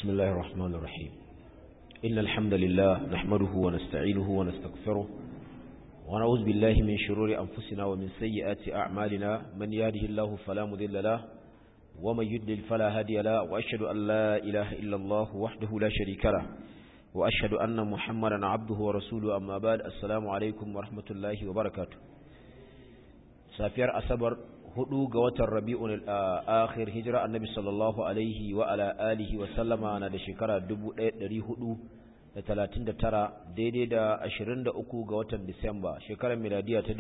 بسم الله الرحمن الرحيم إن الحمد لله نحمده ونستعينه ونستغفره ونعوذ بالله من شرور أنفسنا ومن سيئات أعمالنا من يهده الله فلا مذل له ومن يدلل فلا هادي له وأشهد أن لا إله إلا الله وحده لا شريك له وأشهد أن محمدا عبده ورسوله أما بعد السلام عليكم ورحمة الله وبركاته سافير أصبر hudu ga watan rabi'un al-akhir hijira annabi sallallahu alaihi wa ala alihi wa sallama na da shekara 1439 daidai da 23 ga watan disamba shekarar miladiya ta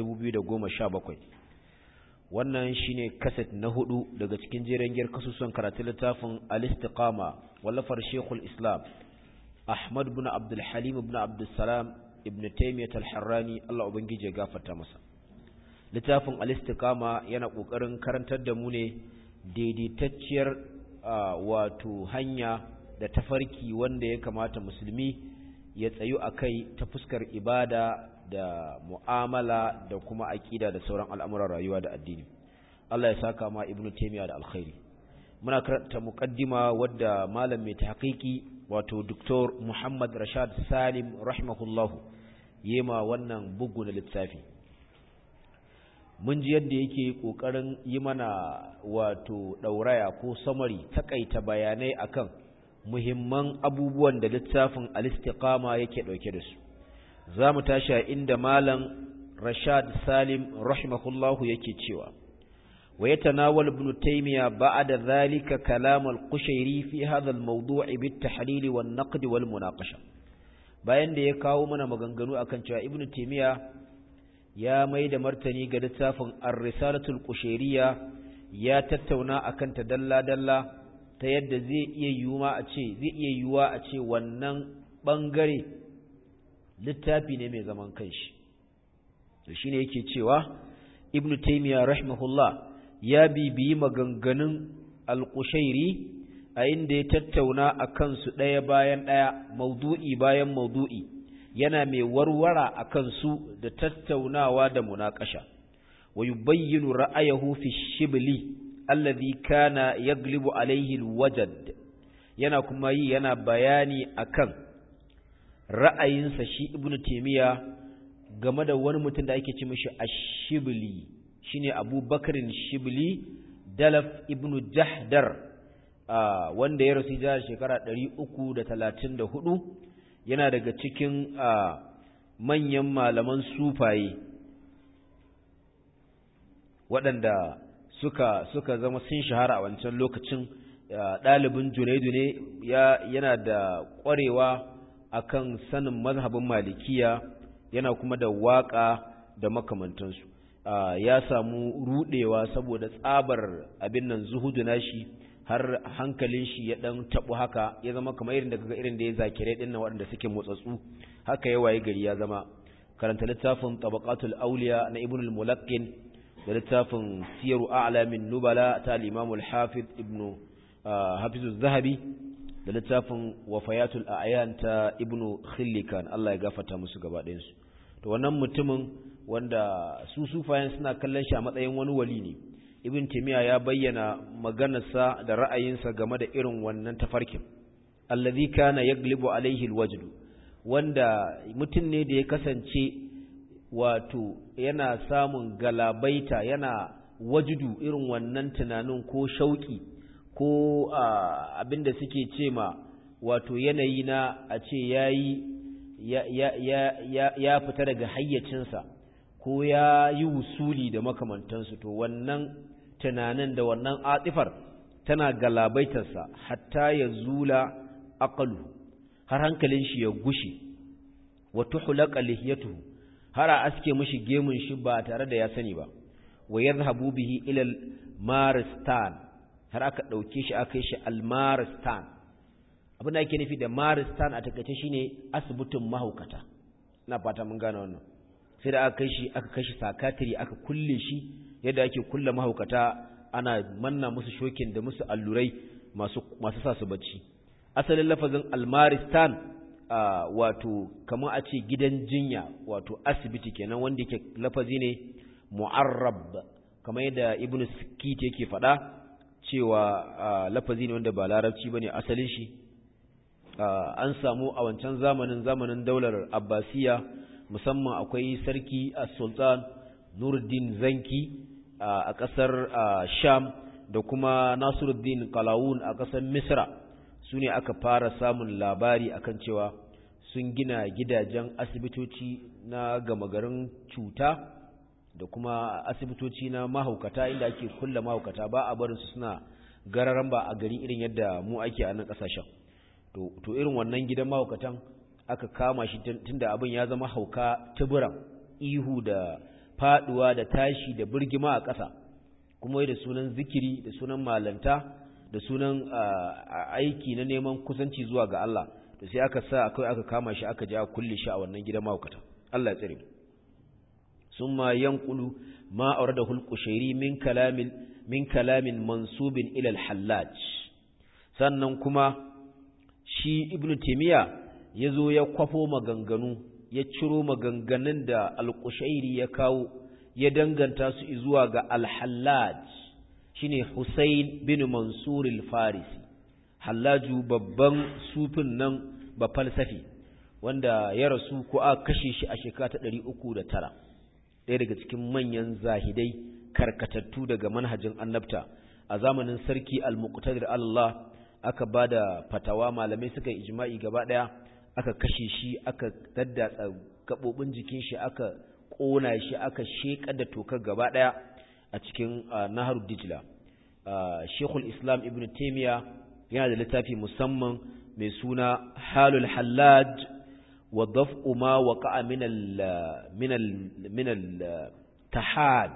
2017 wannan shine kaset na hudu daga cikin jeren giyar kasusuwan karatun littafin al-istiqama wallafar shekul islam ahmad ibn abdul halim ibn abdul salam ibn taymiyyah al-harrani Allah ubangije ya gafarta masa littafin alistikama yana ƙoƙarin karantar da mu ne daidaitacciyar wato hanya da tafarki wanda ya kamata musulmi ya tsayu a kai ta fuskar ibada da mu'amala da kuma aƙida da sauran al'amuran rayuwa da addini Allah ya saka ma ibnu taymiya da alkhairi muna karanta muqaddima wadda malam mai tahqiqi wato Dr. Muhammad Rashad Salim rahimahullahu yema wannan bugu na littafi mun ji yadda yake ƙoƙarin yi mana wato ɗauraya ko samari takaita bayanai akan muhimman abubuwan da littafin al-istiqama yake ɗauke da su za mu tashi a inda malam rashad salim rahimahullahu yake cewa wa yatanawal ibn taymiya ba'da dhalika kalam al-qushairi fi hadha al-mawdu' bit-tahlil wan-naqd wal-munaqasha bayan da ya kawo mana maganganu akan cewa ibn taymiya ya mai da martani ga littafin ar-risalatul qushayriyya ya tattauna akan ta dalla-dalla ta yadda zai iya yiwuwa a ce zai iya yiwuwa a ce wannan bangare littafi ne mai zaman kanshi to shine yake cewa ibn taymiya rahimahullah ya bibiyi maganganun al-qushayri a inda ya tattauna akan su ɗaya bayan ɗaya maudu'i bayan maudu'i yana mai warwara a kansu da tattaunawa da munakasha wa yubayyinu ra'ayahu fi shibli alladhi kana yaglibu alayhi alwajad yana kuma yi yana bayani akan ra'ayinsa shi ibnu taymiya game da wani mutum da ake ce mishi ash-shibli shine abubakarin shibli dalaf ibnu jahdar wanda ya rasu jihar shekara 334 yana daga cikin manyan malaman sufaye waɗanda suka suka zama sun shahara a wancan lokacin ɗalibin junaidu ne yana da ƙwarewa akan sanin mazhabin malikiya yana kuma da waƙa da makamantansu ya samu ruɗewa saboda tsabar abin nan zuhudu nashi har hankalin shi ya dan tabu haka ya zama kamar irin da kaga irin da ya zakire din nan waɗanda suke motsatsu haka ya waye gari ya zama karanta littafin tabaqatul awliya na ibn al-mulaqqin da littafin siyaru a'lamin nubala ta al-imam al-hafiz ibn hafiz az-zahabi da littafin wafayatul a'yan ta ibn khillikan Allah ya gafarta musu gaba ɗayan su to wannan mutumin wanda su sufayen suna kallon shi a matsayin wani wali ne ibn timiya ya bayyana maganarsa da ra'ayinsa game da irin wannan tafarkin allazi kana yaglibu alaihi alwajd wanda mutum ne da ya kasance wato yana samun galabaita yana wajudu irin wannan tunanin ko shauki ko abinda suke ce ma wato yanayi na a ce yayi ya, ya, ya, ya fita daga hayyacinsa ko ya yi wusuli da makamantansu to wannan tunanin da wannan atifar tana galabaitarsa hatta ya zula aqalu har hankalin shi ya gushi wa tuhlaqa lihiyatuhu har a aske mishi gemun shi ba tare da ya sani ba wa yadhhabu bihi ila al-maristan har aka dauke shi aka yi shi al-maristan abin da yake nufi da maristan a takaice shine asibitin mahaukata ina fata mun gane wannan sai da aka kai shi aka kai shi sakatiri aka kulle shi yadda ake kulle mahaukata ana manna musu shokin da musu allurai masu masu sa su bacci asalin lafazin almaristan wato kamar a ce gidan jinya wato asibiti kenan wanda yake lafazi ne mu'arrab kamar yadda ibnu sikit yake faɗa cewa lafazi ne wanda ba larabci bane asalin shi an samu a wancan zamanin zamanin daular abbasiya musamman akwai sarki sultan nuruddin zanki a ƙasar sham da kuma nasiruddin kalawun a ƙasar misra su ne aka fara samun labari akan cewa sun gina gidajen asibitoci na gama garin cuta da kuma asibitoci na mahaukata inda ake kulla mahaukata ba a barinsu suna gararan ba a gari irin yadda mu ake a nan ƙasashen to irin wannan gidan mahaukatan aka kama shi tunda abin ya zama hauka tuburan ihu da faduwa da tashi da birgima a ƙasa kuma da sunan zikiri da sunan malanta da sunan aiki na neman kusanci zuwa ga Allah to sai aka sa akai aka kama shi aka je aka kulle shi a wannan gidan mahaukata Allah ya tsare summa yanqulu ma awradahu al-qushairi min kalamin min kalamin mansubin ila al-hallaj sannan kuma shi ibnu taymiya yazo ya kwafo maganganu ya ciro maganganun da al-qushairi ya kawo ya danganta su zuwa ga al-hallaj shine Husayn bin Mansur al-Farisi Hallaju babban sufin nan ba falsafi wanda ya rasu ko aka kashe shi a shekara ta 309 ɗaya daga cikin manyan zahidai karkatattu daga manhajin annabta a zamanin sarki al-Muqtadir Allah aka bada fatawa malamai suka yi ijma'i gaba daya aka kashe shi aka daddatsa gabobin jikin shi aka kona shi aka shekar da tokar gaba daya a cikin nahar dijla shekul islam ibn taimiya yana da littafi musamman mai suna halul hallaj wa daf'u ma waqa'a min al tahaj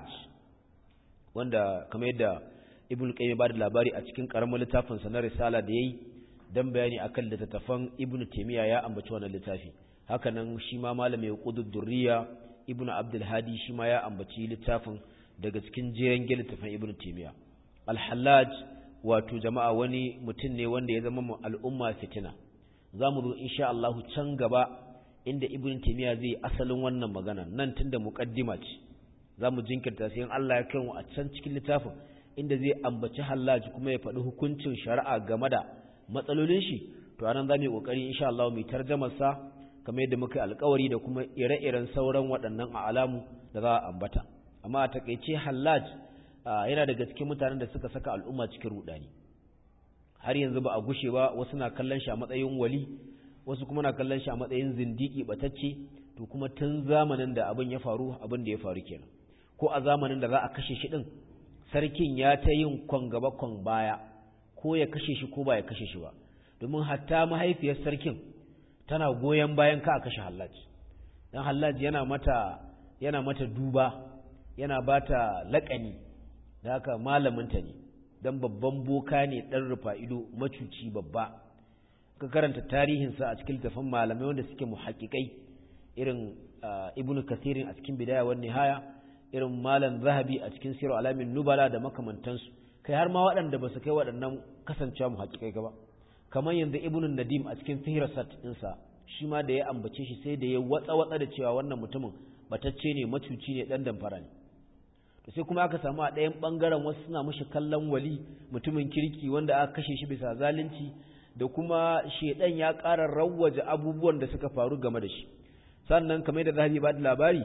wanda kamar yadda ibn qayyim ba da labari a cikin karamin littafin sa na risala da yayi dan bayani akan littattafan ibn taimiya ya ambaci wannan littafi haka nan shi ma malami qudud durriya ibn abdul hadi shi ma ya ambaci littafin daga cikin jeren littafin ibn taimiya alhallaj wato jama'a wani mutum ne wanda ya zama al'umma fitina za mu zo insha Allah can gaba inda ibn taymiya zai asalin wannan magana nan tunda muqaddima ce za mu jinkirta sai in Allah ya kai mu a can cikin littafin inda zai ambaci hallaj kuma ya faɗi hukuncin shari'a game da matsalolin shi to anan za mu yi kokari insha Allah mu tarjamar sa kamar yadda muka alƙawari da kuma ire-iren sauran waɗannan alamu da za a ambata amma a takeice hallaj yana daga cikin mutanen da suka saka al'umma cikin rudani har yanzu ba a gushe ba wasu na kallon shi a matsayin wali wasu kuma na kallon shi a matsayin zindiki batacce to kuma tun zamanin da abin ya faru abin da ya faru kenan ko a zamanin da za a kashe shi din sarkin ya ta yin kwan gaba kwan baya ko ya kashe shi ko ba ya kashe shi ba domin hatta mahaifiyar sarkin tana goyon bayan ka a kashe hallaji dan hallaji yana mata yana mata duba yana bata laƙani da haka malaminta ne don babban boka ne ɗan rufa ido macuci babba ka karanta tarihinsa a cikin littafin malamai wanda suke muhaƙiƙai irin ibnu kasirin a cikin bidaya wani nihaya irin malam zahabi a cikin sirar alamin nubala da makamantansu kai har ma waɗanda ba su kai waɗannan kasancewa muhaƙiƙai gaba kamar yanzu ibnu nadim a cikin fihrasat ɗinsa shi ma da ya ambace shi sai da ya watsa watsa da cewa wannan mutumin batacce ne macuci ne ɗan damfara ne sai kuma aka samu a ɗayan ɓangaren wasu suna mashi kallon wali mutumin kirki wanda aka kashe shi bisa zalunci da kuma shedan ya ƙara rawwaje abubuwan da suka faru game da shi sannan kamar da zahabi ba da labari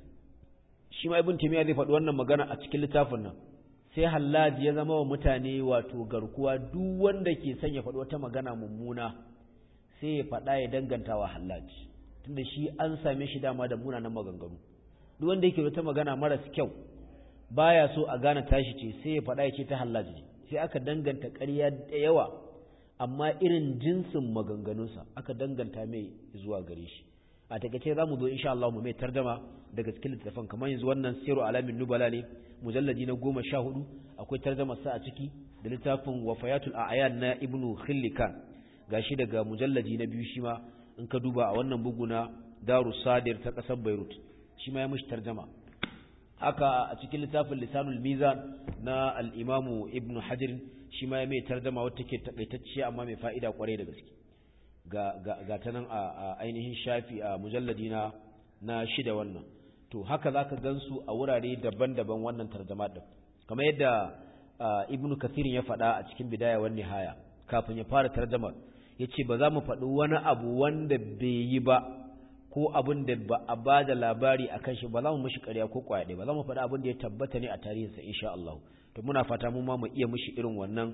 shi ma ibn taymiya zai faɗi wannan magana a cikin littafin nan sai hallaji ya zama wa mutane wato garkuwa duk wanda ke son ya faɗi wata magana mummuna sai ya faɗa ya danganta wa hallaji tunda shi an same shi dama da munanan maganganu duk wanda yake wata magana maras kyau baya so a gane tashi ce sai ya faɗa ya ce ta hallaji sai aka danganta ƙarya da yawa amma irin jinsin maganganunsa aka danganta mai zuwa gare shi a takaice za mu zo insha Allah mu mai tarjama daga cikin littafin kamar yanzu wannan siru alamin nubala ne mujalladi na goma sha hudu akwai tarjama sa a ciki da littafin wafayatul a'yan na ibnu khillikan gashi daga mujalladi na biyu shi ma in ka duba a wannan bugu na daru sadir ta kasar beirut shi ma ya mishi tarjama haka a cikin littafin lisanul mizan na al-imamu ibnu hajar shi ma ya mai tarjama wata ke takaitacciya amma mai fa'ida kwarai da gaske ga ta nan a ainihin shafi a mujalladi na na shida wannan to haka zaka gansu a wurare daban-daban wannan tarjama din kamar yadda ibnu kathirin ya faɗa a cikin bidaya wan nihaya kafin ya fara tarjamar yace ba za mu faɗi wani abu wanda bai yi ba ko abin da ba a ba da labari akan shi ba za mu mishi ƙarya ko ƙwaya ba za mu faɗi abin da ya tabbata ne a tarihinsa insha Allah to muna fata mu ma mu iya mishi irin wannan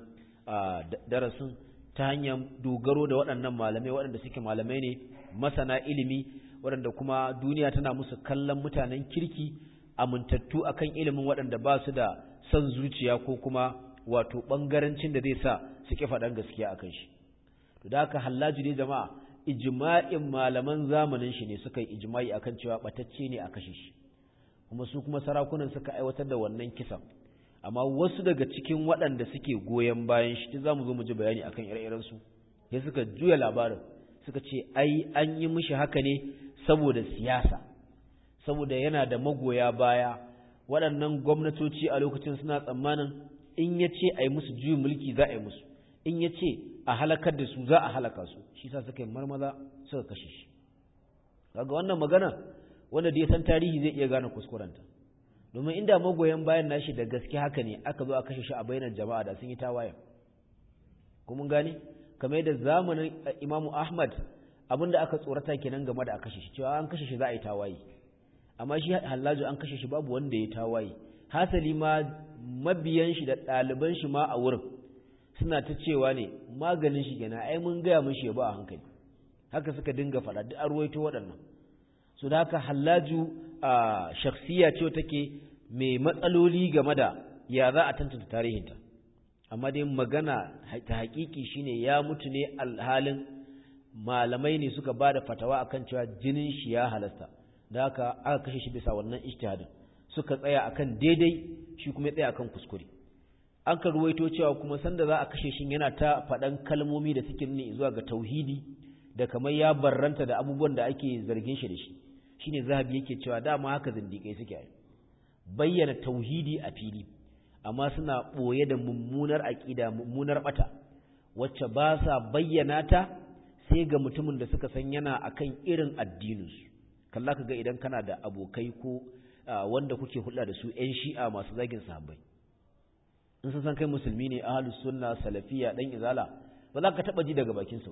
darasin ta hanyar dogaro da waɗannan malamai waɗanda suke malamai ne masana ilimi waɗanda kuma duniya tana musu kallon mutanen kirki amintattu akan ilimin waɗanda ba su da son zuciya ko kuma wato ɓangarancin da zai sa su ƙi faɗan gaskiya akan shi to da haka hallaji ne jama'a ijma'in malaman zamanin shi ne suka yi ijma'i akan cewa ɓatacce ne a kashe shi kuma su kuma sarakunan suka aiwatar da wannan kisan amma wasu daga cikin waɗanda suke goyon bayan shi za mu zo mu ji bayani akan ire-irensu sai suka juya labarin suka ce ai an yi mishi haka ne saboda siyasa saboda yana da magoya baya waɗannan gwamnatoci a lokacin suna tsammanin in ya ce a yi musu juyin mulki za a yi musu in ya ce a halakar da su za a halaka su shi sa suka yi marmaza suka kashe shi kaga wannan magana wanda da ya san tarihi zai iya gane kuskurenta domin inda magoyan bayan nashi da gaske haka ne aka zo a kashe shi a bainar jama'a da sun yi tawaye kuma gane kamar yadda zamanin Imam Ahmad abinda aka tsorata kenan game da a kashe shi cewa an kashe shi za a yi tawaye amma shi Hallaju an kashe shi babu wanda ya tawaye hasali ma mabiyan shi da ɗaliban shi ma a wurin suna ta cewa ne maganin shi kenan ai mun gaya mun shi ba a hankali haka suka dinga faɗa duk an ruwaito waɗannan so da haka Hallaju a shakhsiya ce take mai matsaloli game da ya za a tantance tarihinta amma dai magana ta hakiki shine ya mutu ne alhalin malamai ne suka bada fatawa akan cewa jinin shi ya halasta da haka aka kashe shi bisa wannan ijtihadin suka tsaya akan daidai shi kuma ya tsaya akan kuskure an ka ruwaito cewa kuma sanda za a kashe shi yana ta faɗan kalmomi da suke nuni zuwa ga tauhidi da kamar ya barranta da abubuwan da ake zargin shi da shi shine zahabi yake cewa dama haka zindiƙai suke bayyana tauhidi a fili amma suna ɓoye da mummunar aƙida mummunar ɓata wacce ba sa bayyana ta sai ga mutumin da suka san yana akan irin addininsu kalla ka ga idan kana da abokai ko wanda kuke hulɗa da su 'yan shi'a masu zagin sahabbai in sun san kai musulmi ne ahlus sunna salafiya dan izala ba za ka taɓa ji daga bakinsu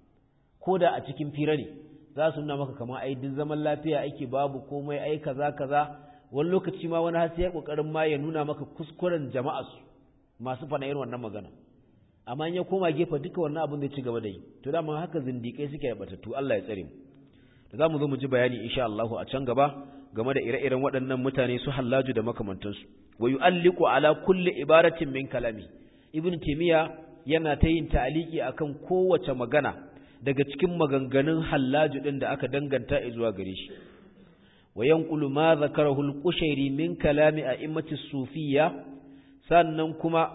ko da a cikin fira ne za su nuna maka kamar ai duk zaman lafiya ake babu komai ai kaza kaza wani lokaci ma wani har sai ya kokarin ma ya nuna maka kuskuren jama'a su masu fana irin wannan magana amma in ya koma gefe duka wannan abin da ci gaba da yi to dama haka zindikai suke da batattu Allah ya tsare mu da zamu zo mu ji bayani insha Allah a can gaba game da ire-iren waɗannan mutane su hallaju da makamantansu wa yu'alliqu ala kulli ibaratin min kalami ibn taymiya yana ta yin ta'aliki akan kowace magana daga cikin maganganun hallaju ɗin da aka danganta zuwa gare shi wa yanqulu ma zakarahu al-qushairi min kalami a'immati sufiyya sannan kuma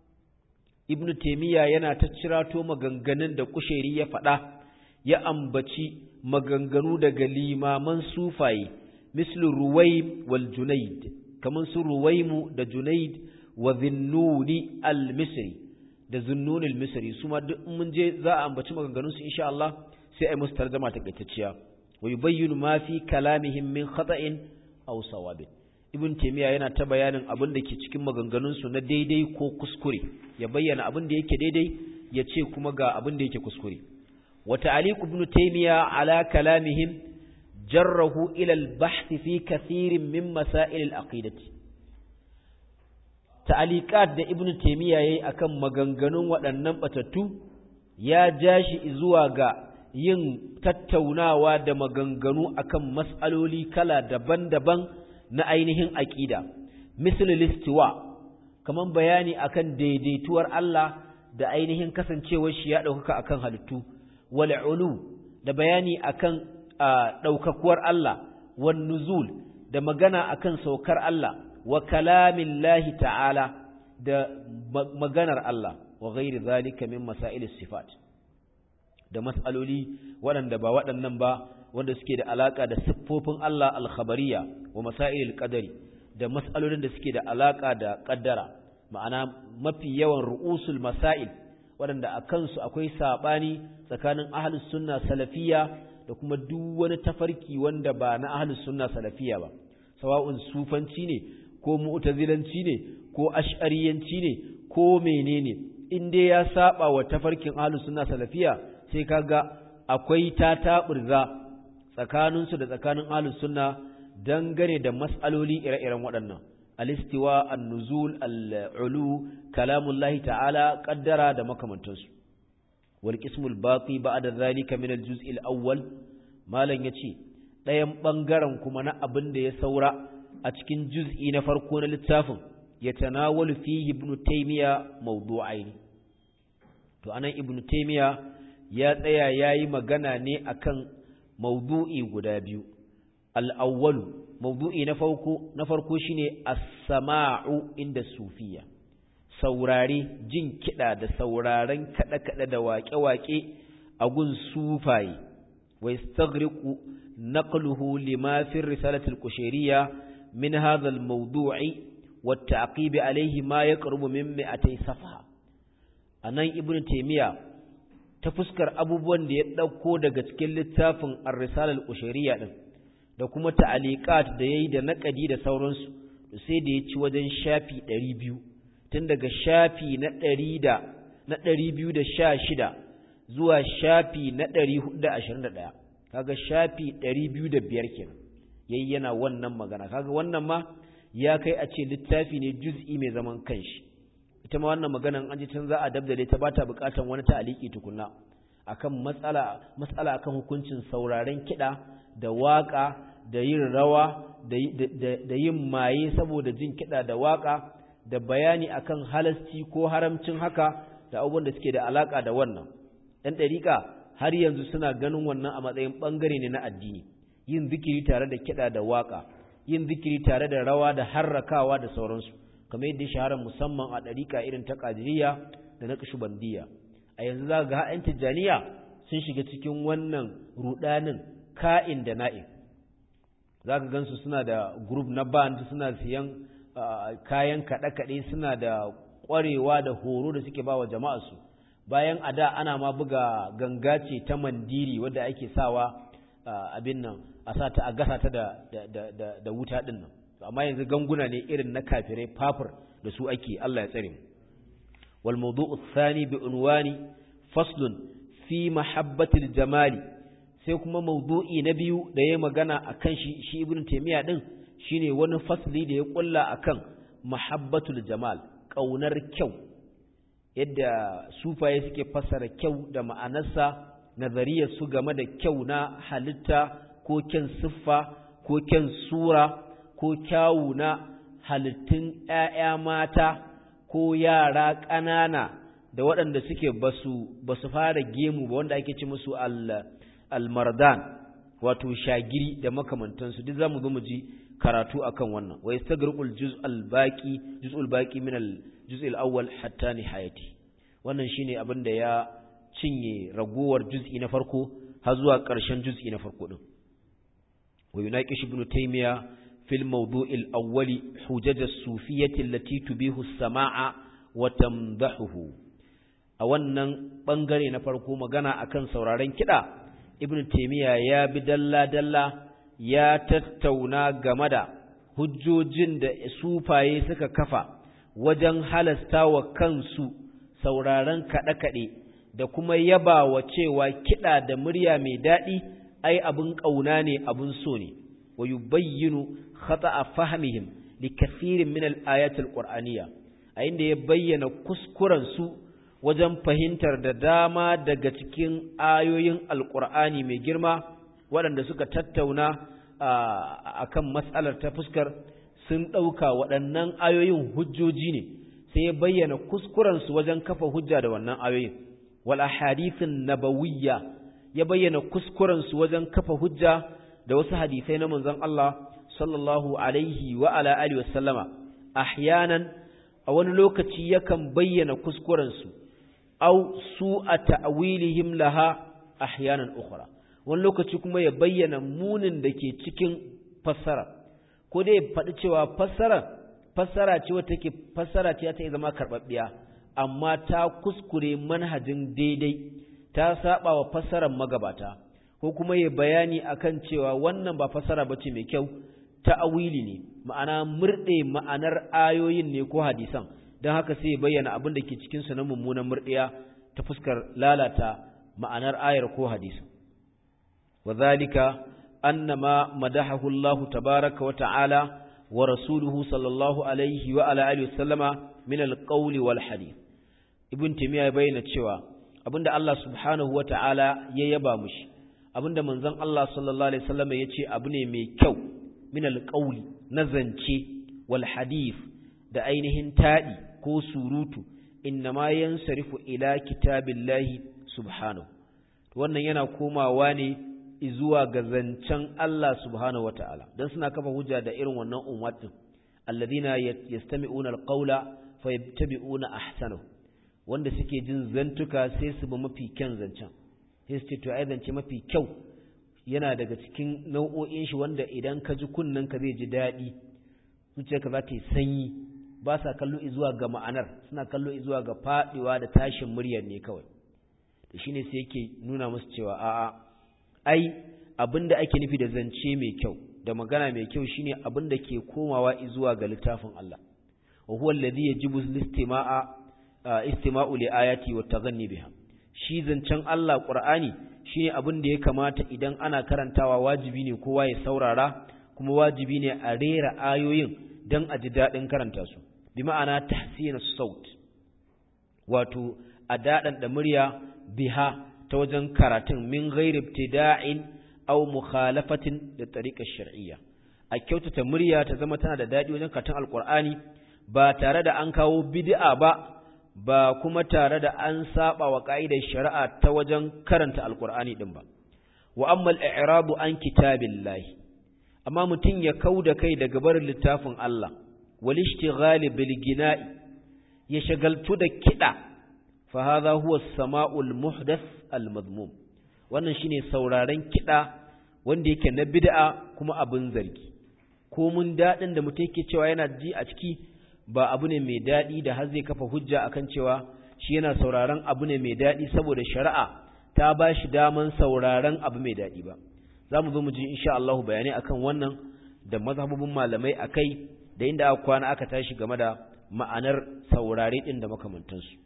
ibn taymiya yana ta cirato maganganun da qushairi ya faɗa ya ambaci maganganu daga limaman sufaye mislu ruwaym wal junayd kaman su ruwaymu da junayd wa dhinnuni al-misri da zunnunil misri su ma duk mun je za a ambaci maganganun su insha Allah sai ai musu tarjuma takaitacciya wa yubayyinu ma fi kalamihim min khata'in aw sawabin ibn taymiya yana ta bayanin abin da ke cikin maganganun su na daidai ko kuskure ya bayyana abin da yake daidai ya ce kuma ga abin da yake kuskure wa ta'liq ibn taymiya ala kalamihim jarrahu ila al-bahth fi kathirin min masail al-aqidati ta'aliqat da ibnu taymiya yayi akan maganganun waɗannan batattu ya jashi zuwa ga yin tattaunawa da maganganu akan mas'aloli kala daban-daban na ainihin aqida misal listiwa kaman bayani akan daidaituwar Allah da ainihin kasancewar shi ya ɗaukaka akan halittu wal ulu da bayani akan ɗaukakuwar Allah wan nuzul da magana akan saukar Allah wa kalamin lahi ta'ala da maganar Allah wa gairi zalika min masailis sifat da mas'aloli waɗanda ba waɗannan ba wanda suke da alaka da siffofin Allah al-khabariya wa masailil qadari da mas'alolin da suke da alaka da qaddara ma'ana mafi yawan ru'usul masail waɗanda a kansu akwai sabani tsakanin ahlus sunna salafiyya da kuma duk wani tafarki wanda ba na ahlus sunna salafiyya ba sawa'un sufanci ne ko mu'tazilanci ne ko ash'ariyanci ne ko menene in dai ya saba wa tafarkin ahlus sunna salafiya sai kaga akwai tataburza tsakaninsu da tsakanin ahlus sunna dangane da mas'aloli ire-iren waɗannan alistiwa an-nuzul al-ulu kalamullahi ta'ala qaddara da makamantansu wal qismul baqi ba'da zalika min al-juz' al-awwal malan yace ɗayan bangaren kuma na abin da ya saura a cikin juz'i na farko na littafin yatanawalu fihi ibn taymiya mawdu'ain to anan ibn taymiya ya tsaya yayi magana ne akan mawdu'i guda biyu al-awwalu mawdu'i na farko na farko shine as-sama'u inda sufiya saurare jin kida da sauraren kada kada da waƙe-waƙe a gun sufaye wa yastaghriqu naqluhu lima fi risalati al-qushayriyya min hadha al-mawdu'i wa at-ta'qib alayhi ma yaqrubu min 200 safha anan ibnu taymiya ta fuskar abubuwan da ya dauko daga cikin littafin ar-risala al-qushayriyya din da kuma ta'aliqat da yayi da naqadi da sauransu sai da ya ci wajen shafi 200 tun daga shafi na 100 da na 216 zuwa shafi na 421 kaga shafi 205 kenan yayi yana wannan magana kaga wannan ma ya kai a ce littafi ne juz'i mai zaman kanshi ita ma wannan maganan an ji tun za a dabdale ta bata bukatan wani ta'aliki tukunna akan matsala matsala akan hukuncin sauraren kida da waka da yin rawa da yin maye saboda jin kida da waka da bayani akan halasci ko haramcin haka da abubuwan da suke da alaka da wannan ɗan ɗariƙa har yanzu suna ganin wannan a matsayin ɓangare ne na addini yin zikiri tare da kiɗa da waƙa yin zikiri tare da rawa da harrakawa da sauransu kamar yadda shahara musamman a ɗariƙa irin ta ƙadiriya da na ƙashubandiya a yanzu za ga ha'yan tijjaniya sun shiga cikin wannan ruɗanin ka'in da na'in za ka gansu suna da group na band suna siyan kayan kaɗe-kaɗe suna da ƙwarewa da horo da suke ba wa jama'arsu bayan a da ana ma buga ganga ce ta mandiri wadda ake sawa abin nan a sa ta a gasa ta da, wuta ɗin nan amma yanzu ganguna ne irin na kafirai fafur da su ake Allah ya tsare mu wal mawdu'u thani bi unwani faslun fi mahabbatil jamali sai kuma mawdu'i na biyu da yayi magana akan shi shi ibnu taymiya din shine wani fasli da ya kulla akan mahabbatul jamal kaunar kyau yadda sufaye suke fassara kyau da ma'anarsa nazariyar su game da kyau na halitta ko kyan siffa ko kyan sura ko kyawu na halittun ‘ya'ya mata ko yara ƙanana da waɗanda suke basu basu fara gemu ba wanda ake ci musu almardan wato shagiri da makamantansu duk zamu zo mu ji karatu akan wannan wa yastagrqul juz'al baqi juz'ul baqi min al juz'il awwal hatta nihayati wannan shine abin da ya cinye ragowar juz'i na farko har zuwa ƙarshen juz'i na farko din wa yunaqish ibn taymiya fil mawdu'il awwal hujaj as-sufiyyah allati tubihu as-sama'a wa tamdahuhu a wannan bangare na farko magana akan sauraren kida ibn taymiya ya bi dalla dalla ya tattauna game da hujjojin da sufaye suka kafa wajen halasta wa kansu sauraron kaɗe-kaɗe da kuma yaba wa cewa kiɗa da murya mai daɗi ai abin ƙauna ne abin so ne wa yubayyinu khata'a fahmihim li kathirin min al-ayat al-qur'aniyya a inda ya bayyana kuskuren su wajen fahimtar da dama daga cikin ayoyin alqur'ani mai girma waɗanda suka tattauna akan matsalar ta fuskar sun ɗauka waɗannan ayoyin hujjoji ne sai ya bayyana kuskurensu wajen kafa hujja da wannan ayoyin wal ahadithin nabawiyya ya bayyana kuskurensu wajen kafa hujja da wasu hadisai na manzon Allah sallallahu alaihi wa ala alihi wasallama ahyanan a wani lokaci yakan bayyana kuskurensu aw su'a ta'wilihim laha ahyanan ukhra wani lokaci kuma ya bayyana munin da ke cikin fassara ko dai faɗi cewa fassara fassara ce wata take fassara ce ta zama karɓaɓɓiya amma ta kuskure manhajin daidai ta saba wa fassarar magabata ko kuma ya bayani akan cewa wannan ba fassara bace mai kyau ta'awili ne ma'ana murɗe ma'anar ayoyin ne ko hadisan don haka sai ya bayyana abin da ke cikin su na mummunan murɗiya ta fuskar lalata ma'anar ayar ko hadisi wadhalika annama madahahu Allah tabaaraka wa ta'ala wa rasuluhu sallallahu alaihi wa ala alihi wasallama min alqawli wal hadith ibn timiya bayyana cewa abinda Allah subhanahu wa ta'ala ya yaba mushi abinda manzon Allah sallallahu alaihi wasallam ya ce abu ne mai kyau min alqawli na zance wal hadith da ainihin taɗi ko surutu innama yansarifu ila kitabillahi subhanahu wannan yana komawa ne zuwa ga zancen Allah subhanahu wataala dan suna kafa hujja da irin wannan ummatin alladhina yastami'una alqawla fayattabi'una ahsanahu wanda suke jin zantuka sai su bi mafi kyan zancen sai su ce to ai zance mafi kyau yana daga cikin nau'o'in shi wanda idan ka ji kunnen ka zai ji daɗi zuciyarka za ta yi sanyi ba sa kallo zuwa ga ma'anar suna kallo zuwa ga faɗiwa da tashin muryar ne kawai to shine sai yake nuna musu cewa a'a ai abinda ake nufi da zance mai kyau da magana mai kyau shine abinda ke komawa zuwa ga littafin Allah wa huwa alladhi yajibu istima'a istima'u li ayati wa taghanni biha shi zancen Allah Qur'ani shine abin da ya kamata idan ana karantawa wajibi ne kowa ya saurara kuma wajibi ne a rera ayoyin dan a ji daɗin karanta su bi ma'ana tahsin saut wato a daɗan da murya biha ta wajen karatun min ghairi ibtida'in aw mukhalafatin da tariqar shar'iyya a kyautata murya ta zama tana da daɗi wajen karatun alqur'ani ba tare da an kawo bid'a ba ba kuma tare da an saba wa ka'idar shari'a ta wajen karanta alqur'ani din ba wa amma al-i'radu an kitabillahi amma mutum ya kauda kai daga barin littafin Allah wal ishtighali bil gina'i ya shagaltu da kida fa hadha huwa as-sama'ul muhdath al-madmum wannan shine sauraren kida wanda yake na bid'a kuma abin zargi ko mun dadin da mutum yake cewa yana ji a ciki ba abu ne mai dadi da har zai kafa hujja akan cewa shi yana sauraren abu ne mai dadi saboda shari'a ta ba shi daman sauraren abu mai dadi ba za mu zo mu ji insha Allah bayanai akan wannan da mazhabubin malamai akai da inda aka kwana aka tashi game da ma'anar saurare din da makamantansu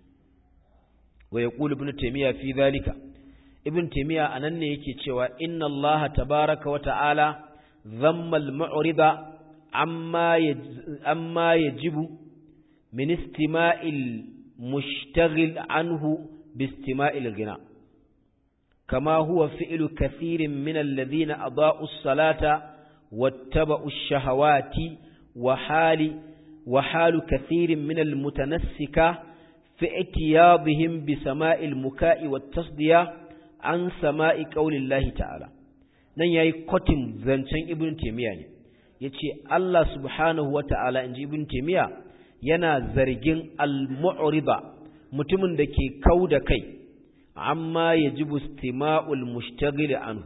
wa yaqulu ibn taymiya fi zalika ibn taymiya anan ne yake cewa inna allaha tabaaraka wa ta'ala dhamma al-mu'rida amma amma yajibu min istima'il mushtaghil anhu bi istima'il ghina كما هو فعل كثير من الذين أضاءوا الصلاة واتبعوا الشهوات وحال وحال كثير من المتنسكة في اتياضهم بسماء المكاء والتصدية عن سماء قول الله تعالى nan yayi kotin zancen ibn taymiya ne yace Allah subhanahu wataala inji ibn taymiya yana zargin al-mu'rida mutumin da ke kauda kai amma yajibu istima'ul mushtaghil anhu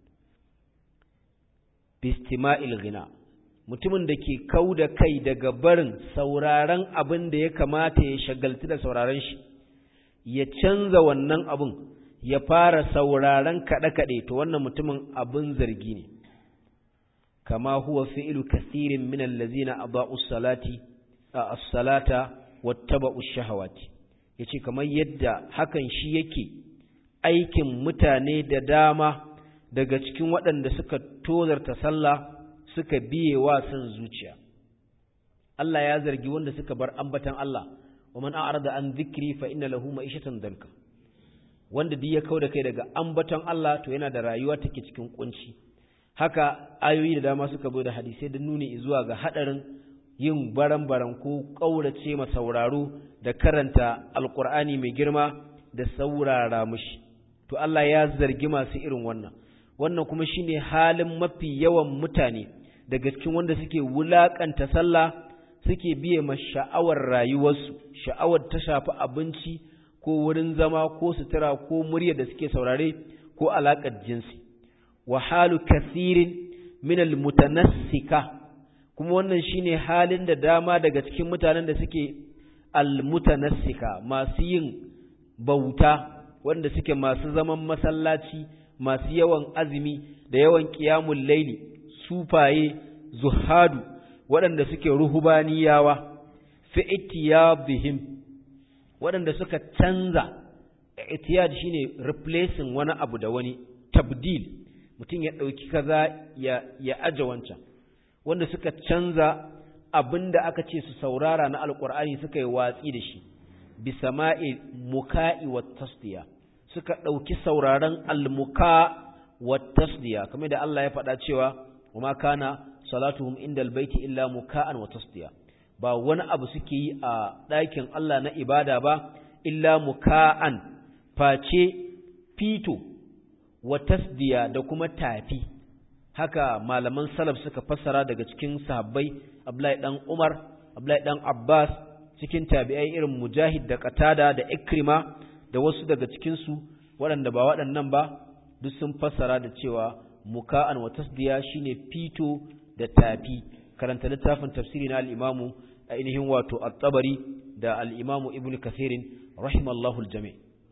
bi istima'il ghina mutumin da ke kauda kai daga barin sauraron abin da ya kamata ya shagaltu da sauraron shi ya canza wannan abin ya fara sauraron kaɗe-kaɗe to wannan mutumin abin zargi ne kama huwa fi'lu kathirin min allazina aba'u salati as-salata wattaba'u shahawati yace kamar yadda hakan shi yake aikin mutane da dama daga cikin waɗanda suka tozarta sallah suka biye wa son zuciya Allah ya zargi wanda suka bar ambatan Allah wa man a'rada an dhikri fa inna lahu ma'ishatan danka wanda duk ya kauda kai daga ambatan Allah to yana da rayuwa take cikin kunci haka ayoyi da dama suka zo da hadisai da nuni zuwa ga hadarin yin baran-baran ko kaurace ma sauraro da karanta alqur'ani mai girma da saurara mushi to Allah ya zargi masu irin wannan wannan kuma shine halin mafi yawan mutane daga cikin wanda suke wulakanta sallah suke biye ma sha'awar rayuwarsu sha'awar ta shafi abinci ko wurin zama ko sutura ko murya da suke saurare ko alaƙar jinsi wa halu kathirin min almutanassika kuma wannan shine halin da dama daga cikin mutanen da suke almutanassika masu yin bauta wanda suke masu zaman masallaci masu yawan azumi da yawan qiyamul laili sufaye zuhadu waɗanda suke ruhubaniyawa fi ittiyabihim waɗanda suka canza itiyad shine replacing wani abu da wani tabdil mutum ya ɗauki kaza ya ya aje wancan wanda suka canza abinda aka ce su saurara na alkur'ani suka yi watsi da shi bisama'i muka'i wa tasdiya suka ɗauki sauraron almuka wa tasdiya kamar da Allah ya faɗa cewa وما كان صلاتهم عند البيت إلا مكاء وتصديا ba wani abu suke yi a ɗakin Allah na ibada ba illa muka'an face fito wa tasdiya da kuma tafi haka malaman salaf suka fassara daga cikin sahabbai Abdullahi dan Umar Abdullahi dan Abbas cikin tabi'ai irin Mujahid da Qatada da Ikrima da wasu daga cikin su waɗanda ba waɗannan ba duk sun fassara da cewa muka'an wa tasdiya shine fito da tafi karanta littafin tafsiri na al-imamu ainihin wato at-tabari da al-imamu ibn kathir rahimallahu al-jami'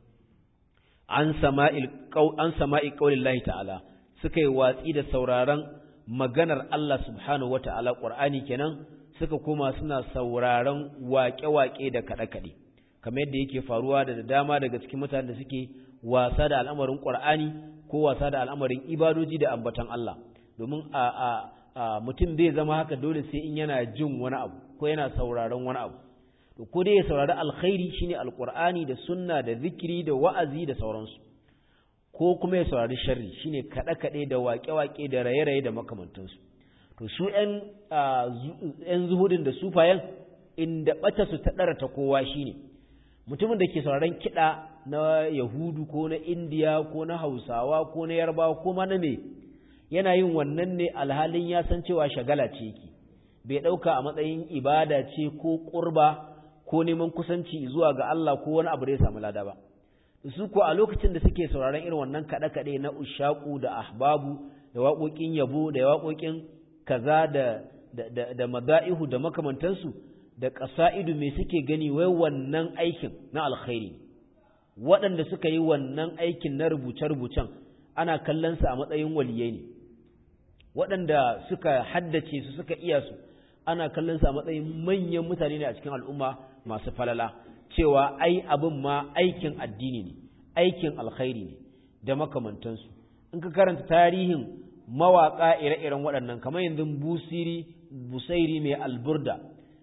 an sama'il qaw an sama'i qaulillahi ta'ala suka yi watsi da sauraron maganar Allah subhanahu wata'ala qur'ani kenan suka koma suna sauraron waƙe-waƙe da kaɗe-kaɗe kamar yadda yake faruwa da dama daga cikin mutanen da suke wasa da al'amarin qur'ani ko wasa da al'amarin ibadoji da ambatan Allah domin a a mutum zai zama haka dole sai in yana jin wani abu ko yana sauraron wani abu to ko dai ya saurari alkhairi shine alqur'ani da sunna da zikiri da wa'azi da sauransu ko kuma ya saurari sharri shine kada kade da waƙe-waƙe da raye-raye da makamantansu to su ƴan ƴan zuhudin da sufayen inda bata su ta dara ta kowa shine mutumin da ke sauraron kiɗa na Yahudu ko na Indiya ko na Hausawa ko na Yarbawa ko ma na me yana yin wannan ne alhalin ya san cewa shagala ce yake bai ɗauka a matsayin ibada ce ko ƙurba ko neman kusanci zuwa ga Allah ko wani abu da ya samu lada ba su ko a lokacin da suke sauraron irin wannan kaɗe-kaɗe na ushaku da ahbabu da waƙoƙin yabo da waƙoƙin kaza da da da mada'ihu da makamantansu da ƙasa'idu me suke gani wai wannan aikin na alkhairi waɗanda suka yi wannan aikin na rubuce-rubucen ana kallon su a matsayin waliyai ne waɗanda suka haddace su suka iya su ana kallon su a matsayin manyan mutane ne a cikin al'umma masu falala cewa ai abin ma aikin addini ne aikin alkhairi ne da makamantansu in ka karanta tarihin mawaƙa ire-iren waɗannan kamar yanzu busiri busairi mai alburda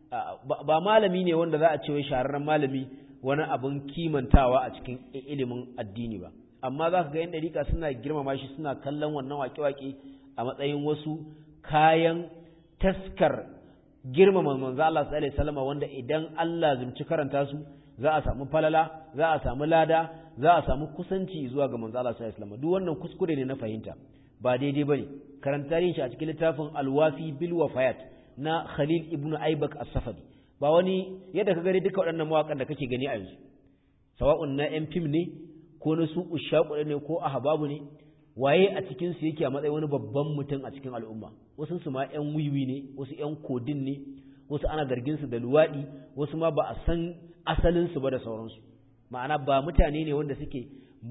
ba malami ne wanda za a ce wai shahararren malami wani abin kimantawa a cikin ilimin addini ba amma za ka ga yan ɗarika suna girmama shi suna kallon wannan waƙe-waƙe a matsayin wasu kayan taskar girmama manzo Allah sallallahu alaihi wasallam wanda idan Allah zumci karanta su za a samu falala za a samu lada za a samu kusanci zuwa ga manzo Allah sallallahu alaihi wasallam duk wannan kuskure ne na fahimta ba daidai bane karanta shi a cikin littafin Al-Wafi bil Wafayat na Khalil ibn Aibak As-Safadi ba wani yadda ka gani duka waɗannan mawaƙan da kake gani a yanzu sawa'un na yan fim ne ko na su ushaku ne ko ahbabu ne waye a cikin su yake a matsayin wani babban mutum a cikin al'umma wasu su ma yan wiwi ne wasu yan kodin ne wasu ana zargin su da luwaɗi wasu ma ba a san asalin su ba da sauransu ma'ana ba mutane ne wanda suke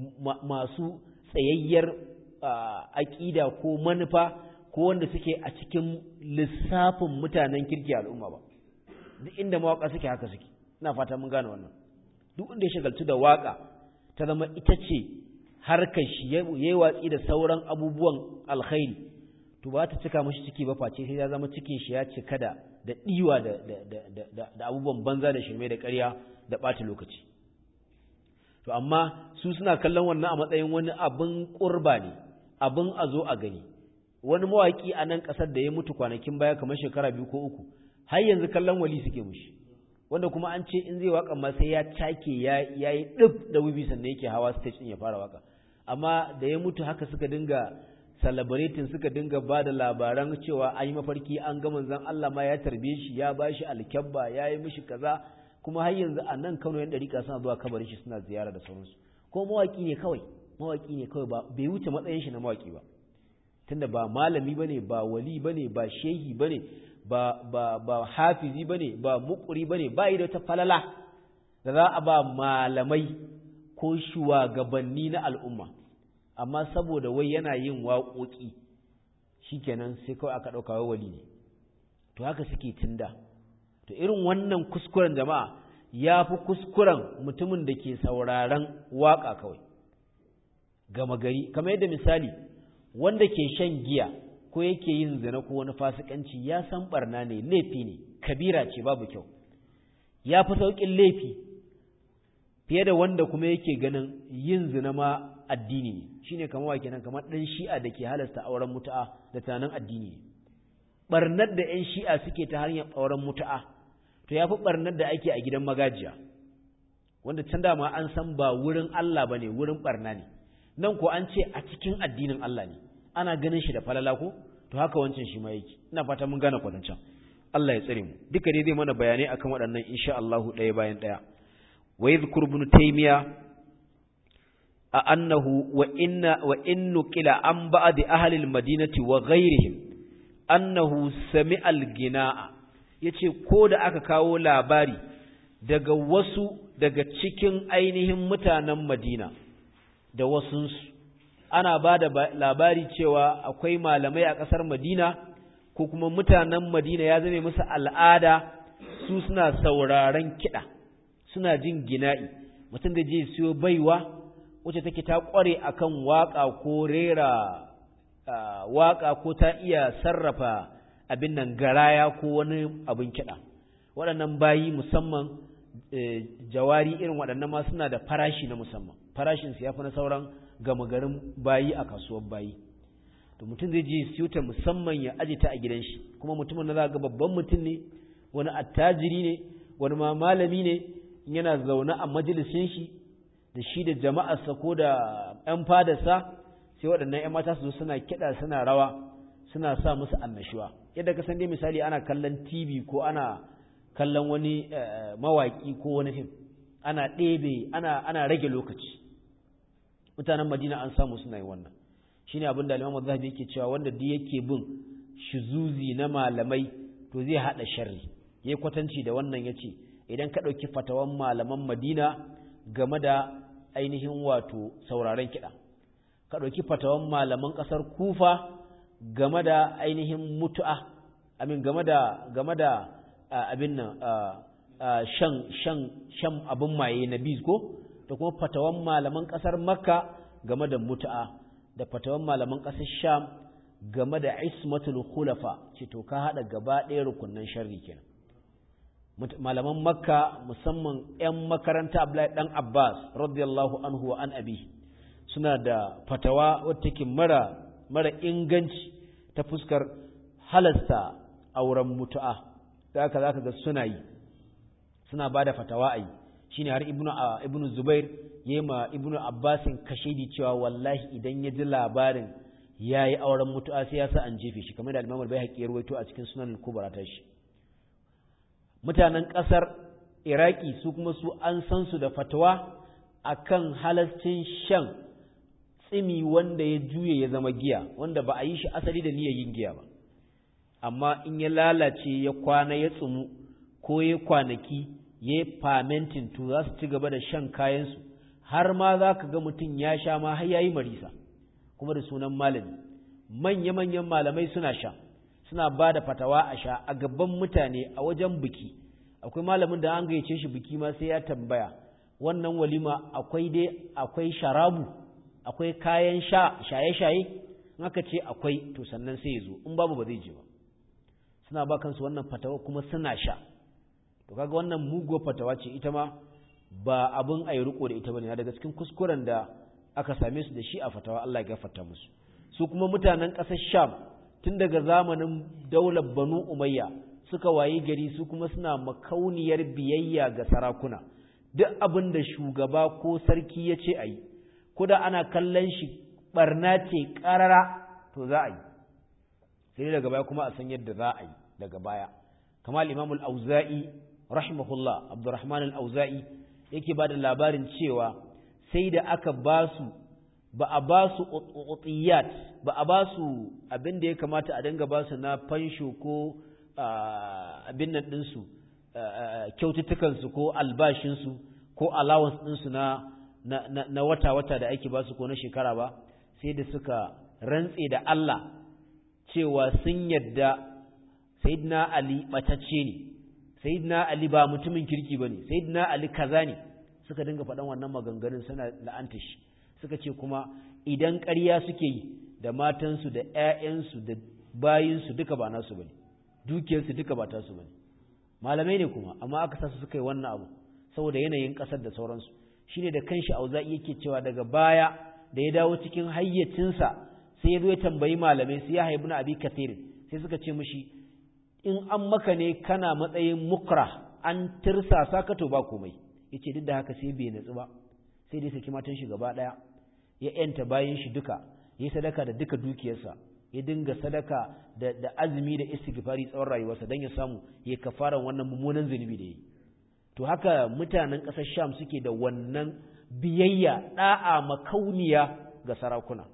masu tsayayyar aƙida ko manufa ko wanda suke a cikin lissafin mutanen kirki al'umma ba duk inda mawaka suke haka suke ina fata mun gane wannan duk inda ya shagaltu da waka ta zama ita ce harkar shi yayi watsi da sauran abubuwan alkhairi to ba ta cika mashi ciki ba face sai ya zama cikin shi ya cika da da diwa da da da da abubuwan banza da shirme da ƙarya da ɓata lokaci to amma su suna kallon wannan a matsayin wani abin ƙurba ne abin a zo a gani wani mawaƙi a nan ƙasar da ya mutu kwanakin baya kamar shekara biyu ko uku har yanzu kallon wali suke mushi wanda kuma an ce in zai waka ma sai ya take ya yi ɗib da wibi sannan yake hawa stage ɗin ya fara waka amma da ya mutu haka suka dinga celebrating suka dinga ba da labaran cewa an yi mafarki an ga manzon Allah ma ya tarbe shi ya ba shi alkyabba ya yi mishi kaza kuma har yanzu a nan Kano yan dariƙa suna zuwa kabarin shi suna ziyara da sauransu ko mawaki ne kawai mawaki ne kawai ba bai wuce matsayin shi na mawaki ba tunda ba malami bane ba wali bane ba shehi bane ba ba ba hafizi bane ba muqri bane ba yi da ta falala da za a ba malamai ko shugabanni na al'umma amma saboda wai yana yin waƙoƙi shikenan sai kawai aka ɗauka wai wali ne to haka suke tunda to irin wannan kuskuren jama'a ya fi kuskuren mutumin da ke sauraron waƙa kawai gama gari kamar yadda misali wanda ke shan giya ko yake yin zina ko wani fasikanci ya san barna ne laifi ne kabira ce babu kyau ya fi sauƙin laifi fiye da wanda kuma yake ganin yin zina ma addini ne shine kamar wa kenan kamar ɗan shi'a da ke halasta auren mutu'a da tunanin addini ne barnar da 'yan shi'a suke ta hanyar auren mutu'a to ya fi barnar da ake a gidan magajiya wanda can dama an san ba wurin Allah ba ne wurin barna ne nan ko an ce a cikin addinin Allah ne ana ganin shi da falala ko to haka wancan shi ma yake ina fata mun gane kwadancan Allah ya tsare mu duka dai zai mana bayanai akan waɗannan insha Allah ɗaya bayan ɗaya wa yadhkur ibn taymiya a annahu wa inna wa innu qila an ba'd ahli al-madinati wa ghayrihim annahu sami'a al-gina'a yace ko da aka kawo labari daga wasu daga cikin ainihin mutanen Madina da wasunsu ana ba da labari cewa akwai malamai a ƙasar Madina ko kuma mutanen Madina ya zame musu al'ada su suna sauraron kiɗa suna jin gina'i mutum da je siyo baiwa wacce take ta ƙware akan waƙa ko rera waƙa ko ta iya sarrafa abin nan garaya ko wani abin kiɗa waɗannan bayi musamman jawari irin waɗannan ma suna da farashi na musamman farashinsu ya fi na sauran gama garin bayi a kasuwar bayi to mutum zai je siyo ta musamman ya aje ta a gidan shi kuma mutumin na za ga babban mutum ne wani attajiri ne wani ma malami ne yana zaune a majalisin shi da shi da jama'arsa ko da ‘yan fadarsa sai waɗannan ‘yan mata su zo suna kiɗa suna rawa suna sa musu annashuwa yadda ka san dai misali ana kallon tv ko ana kallon wani mawaƙi ko wani fim ana ɗebe ana ana rage lokaci mutanen madina an samu suna yin wannan shine abin da Imam Zahabi yake cewa wanda duk yake bin shuzuzi na malamai to zai hada sharri yayi kwatanci da wannan yace idan ka dauki fatawan malaman Madina game da ainihin wato sauraron kiɗa ka dauki fatawan malaman ƙasar Kufa game da ainihin mutu'a amin game da game da abin nan shan shan shan abin maye na ko da kuma fatawan malaman ƙasar Makka game da mutu'a da fatawan malaman ƙasar Sham game da ismatul khulafa ce to ka hada gaba ɗaya rukunnan sharri kenan malaman makka musamman 'yan makaranta abdullahi dan abbas radiyallahu anhu wa an abi suna da fatawa wadda take mara mara inganci ta fuskar halasta auren mutu'a da haka zaka ga suna yi suna bada fatawa ai shine har ibnu ibnu zubair yema ibnu abbasin kashedi cewa wallahi idan ya ji labarin yayi auren mutu'a sai ya sa an jefe shi kamar da al-imam al-baihaqi ya rawaito a cikin sunan al-kubra ta shi mutanen ƙasar iraki su kuma su an san su da fatawa akan halascin shan tsimi wanda ya juye ya zama giya wanda ba a yi shi asali da niyyar yin giya ba amma in ya lalace ya kwana ya tsumu ko ya kwanaki ya yi famentin to za su ci gaba da shan kayansu har ma za ka ga mutum ya sha ma har ya yi marisa kuma da sunan malami manya-manyan malamai suna sha suna ba da fatawa a sha a gaban mutane a wajen biki akwai malamin da an gayyace shi biki ma sai ya tambaya wannan walima akwai dai akwai sharabu akwai kayan sha shaye-shaye in aka ce akwai to sannan sai ya zo in babu ba zai je ba suna ba kansu wannan fatawa kuma suna sha to kaga wannan muguwar fatawa ce ita ma ba abin a yi riko da ita bane daga cikin kuskuren da aka same su da shi a fatawa Allah ya gafarta musu su kuma mutanen ƙasar Sham tun daga zamanin daular Banu Umayya suka wayi gari su kuma suna makauniyar biyayya ga sarakuna duk abin da shugaba ko sarki ya ce a yi kuda ana kallon shi barna ce ƙarara to za a yi sai daga baya kuma a san yadda za a yi daga baya kamar imamul auza'i rahimahullah abdurrahman al-auza'i yake ba da labarin cewa sai da aka ba su ba a ba su utiyat ba a ba su abin da ya kamata a dinga ba su na fansho ko abin nan ɗinsu kyaututtukansu ko albashinsu ko allowance ɗinsu na na wata-wata da ake ba su ko na shekara ba sai da suka rantse da Allah cewa sun yadda Sayyidina Ali ɓatacce ne sayyidina ali ba mutumin kirki bane sayyidina ali kaza ne suka dinga faɗan wannan maganganun suna la'anta shi suka ce kuma idan ƙarya suke yi da matansu da ƴaƴansu da bayinsu duka ba nasu bane dukiyarsu duka ba tasu bane malamai ne kuma amma aka sa su suka yi wannan abu saboda yanayin ƙasar da sauransu shine da kanshi auza'i yake cewa daga baya da ya dawo cikin hayyacinsa sai ya zo ya tambayi malamai sai ya haibu na abi kathirin sai suka ce mishi in an maka ne kana matsayin mukra an tirsasa ka to ba komai yace duk da haka sai bai natsu ba sai dai saki matan shi gaba daya ya yanta bayan shi duka ya sadaka da duka dukiyarsa ya dinga sadaka da, da azumi da istighfari tsawon rayuwarsa don ya samu ya kafara wannan mummunan zunubi da yi to haka mutanen ƙasar sham suke da wannan biyayya da'a makauniya ga sarakuna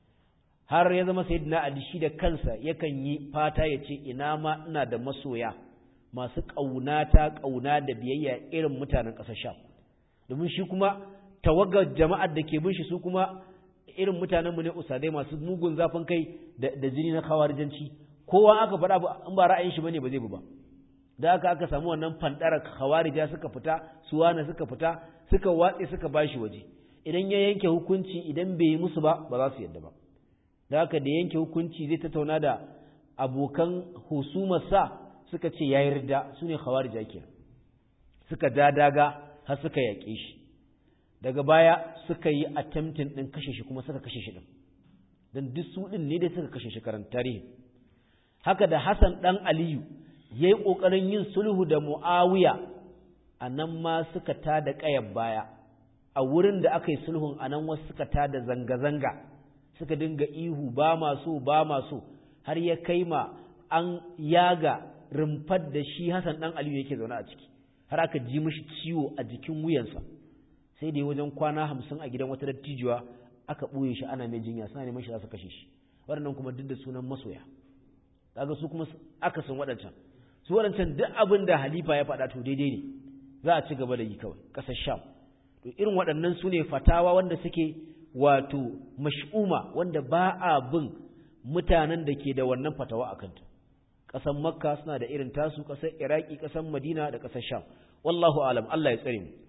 har ya zama sayyidina ali shi da kansa yakan yi fata ya ce ina ma ina da masoya masu ƙaunata ƙauna da biyayya irin mutanen ƙasar sham domin shi kuma tawagar jama'ar da ke bin shi su kuma irin mutanenmu ne usadai masu mugun zafin kai da jini na kawarijanci kowa aka faɗa in ba ra'ayin shi bane ba zai bi ba da aka aka samu wannan fandarar khawarija suka fita suwana suka fita suka watse suka bashi waje idan ya yanke hukunci idan bai yi musu ba ba za su yadda ba da haka da yanke hukunci zai tattauna da abokan husumarsa suka ce ya yarda su ne khawarija kenan suka dadaga har suka yaƙe shi daga baya suka yi attempting ɗin kashe shi kuma suka kashe shi ɗin don duk su ɗin ne dai suka kashe shi karanta tarihi haka da Hassan ɗan Aliyu ya yi ƙoƙarin yin sulhu da Mu'awiya a nan ma suka ta da ƙayar baya a wurin da aka yi sulhun a nan wasu suka ta da zanga-zanga suka dinga ihu ba maso ba maso har ya kai ma an yaga rumfar da shi Hassan ɗan Aliyu yake zaune a ciki har aka ji mishi ciwo a jikin wuyansa sai da wajen kwana hamsin a gidan wata dattijuwa aka ɓoye shi ana mai jinya suna neman shi za su kashe shi waɗannan kuma duk da sunan masoya kaga su kuma aka san waɗancan su waɗancan duk abin da halifa ya faɗa to daidai ne za a ci gaba da yi kawai ƙasar sham to irin waɗannan su ne fatawa wanda suke wato mash'uma wanda ba a bin mutanen da ke da wannan fatawa a kanta ƙasar makka suna da irin tasu ƙasar iraki ƙasar madina da ƙasar sham wallahu alam allah ya tsare mu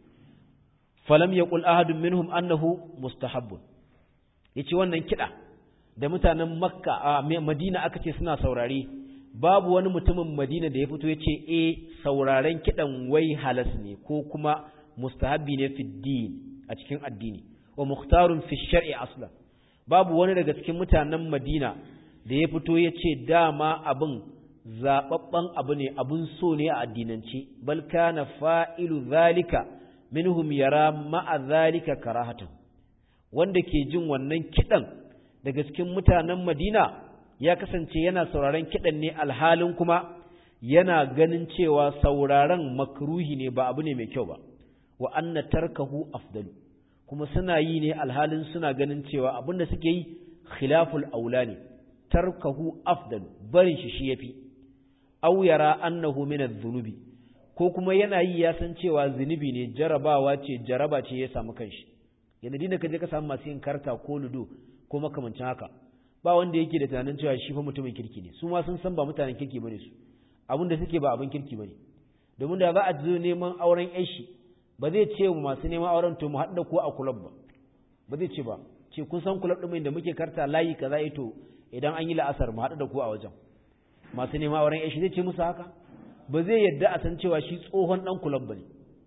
falam yaqul ahadun minhum annahu mustahabbun yace wannan kida da mutanen makka a madina aka ce suna saurare babu wani mutumin madina da ya fito yace eh sauraren kidan wai halas ne ko kuma mustahabbi ne fi din a cikin addini wa mukhtarun fi shar'i aslan babu wani daga cikin mutanen madina da ya fito yace dama abin zababban abu ne abun so ne a addinance bal kana fa'ilu zalika minhum yara ma'a zalika karahatan wanda ke jin wannan kidan daga cikin mutanen Madina ya kasance yana sauraron kidan ne alhalin kuma yana ganin cewa sauraron makruhi ne ba abu ne mai kyau ba wa anna tarkahu afdalu kuma suna yi ne alhalin suna ganin cewa abinda suke yi khilaful aula ne tarkahu afdalu barin shi shi yafi aw yara annahu min adh-dhunubi ko kuma yana yi ya san cewa zunubi ne jarabawa ce jaraba ce ya samu kanshi yana dinda ka je ka samu masu yin karta ko ludo ko makamancin haka ba wanda yake da tunanin cewa shi fa mutumin kirki ne su ma sun san ba mutanen kirki bane su abin da suke ba abin kirki bane domin da za a zo neman auren yan shi ba zai ce mu masu neman auren to mu haɗu da ku a kulab ba ba zai ce ba ce kun san kulab ɗin da muke karta layi kaza ito idan an yi la'asar mu haɗu da ku a wajen masu neman auren yan shi zai ce musu haka ba zai yadda a san cewa shi tsohon ɗan kulab ba ne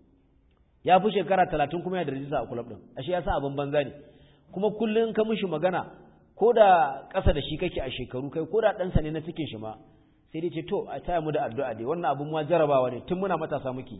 ya fi shekara talatin kuma ya da rajista a kulab ɗin ashe ya sa abin banza ne kuma kullum ka mishi magana ko da ƙasa da shi kake a shekaru kai ko da ɗansa ne na cikin shi ma sai dai ce to a taya mu da addu'a dai wannan abin ma jarabawa ne tun muna matasa muke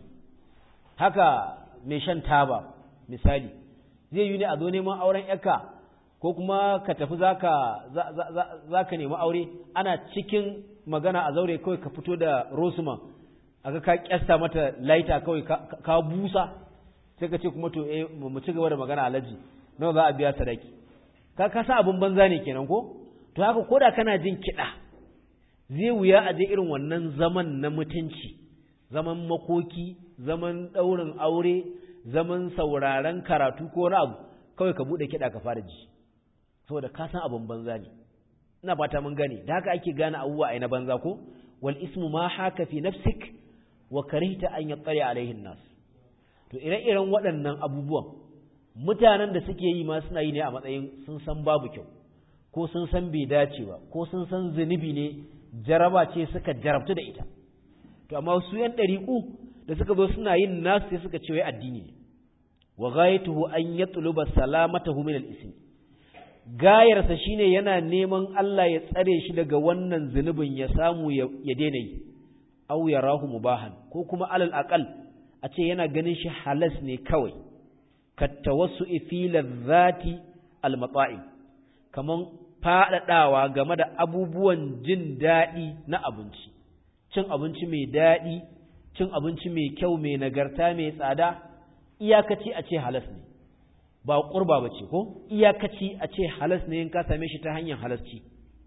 haka mai shan taba misali zai yi ne a zo neman auren yaka ko kuma ka tafi zaka zaka nemi aure ana cikin magana a zaure kawai ka fito da rosuma aka ka kyasta mata laita kawai ka busa sai ka ce kuma to eh mu ci gaba da magana alaji nawa za a biya sadaki ka ka sa abin banza ne kenan ko to haka koda kana jin kiɗa zai wuya a je irin wannan zaman na mutunci zaman makoki zaman ɗaurin aure zaman sauraren karatu ko wani abu kawai ka buɗe kiɗa ka fara ji saboda ka san abin banza ne ina fata mun gane da haka ake gane abubuwa a na banza ko wal ismu ma haka fi nafsik wa karihta an yattali alaihin nas to ire-iren waɗannan abubuwan mutanen da suke yi ma suna yi ne a matsayin sun san babu kyau ko sun san bai dace ba ko sun san zunubi ne jaraba ce suka jarabtu da ita to amma su yan ɗariƙu da suka zo suna yin nasu sai suka ce wai addini ne wa ghayatuhu an yatluba salamatahu min al-ism gayarsa shine yana neman Allah ya tsare shi daga wannan zunubin ya samu ya daina yi aw yarahu mubahan ko kuma alal aqal a ce yana ganin shi halas ne kawai kattawassu'i fi ladhati al-mata'im kaman faɗaɗawa game da abubuwan jin daɗi na abinci cin abinci mai daɗi cin abinci mai kyau mai nagarta mai tsada iyakaci a ce halas ne ba ƙurba ba ce ko iyakaci a ce halas ne in ka same shi ta hanyar halasci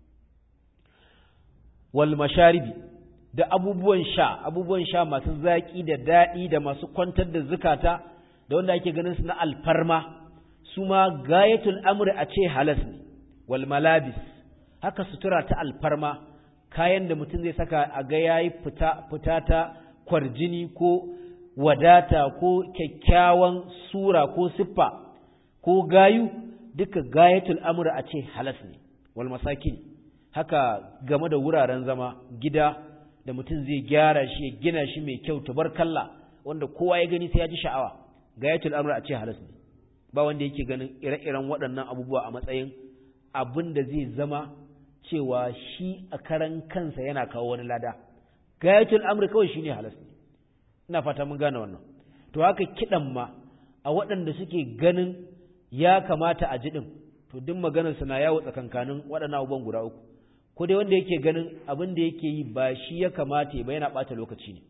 wal masharibi da abubuwan sha abubuwan sha masu zaƙi da daɗi da masu kwantar da zukata da wanda ake ganin su na alfarma su ma gayatul amri a ce halas ne wal malabis haka sutura ta alfarma kayan da mutum zai saka a ga yayi fita fita ta kwarjini ko wadata ko kyakkyawan sura ko siffa ko gayu duka gayatul amri a ce halas ne wal masakin haka game da wuraren zama gida da mutum zai gyara shi ya gina shi mai kyau tabarkalla wanda kowa ya gani sai ya ji sha'awa gayatul amri a ce halas ne ba wanda yake ganin ire-iren waɗannan abubuwa a matsayin abin da zai zama cewa shi a karan kansa yana kawo wani lada gayatul amri kawai shine halas ne ina fata mun gane wannan to haka kidan ma a waɗanda suke ganin ya kamata a ji din to duk maganar sa na yawo tsakankanin waɗannan abubuwan guda uku ko dai wanda yake ganin abin da yake yi ba shi ya kamata ba yana ɓata lokaci ne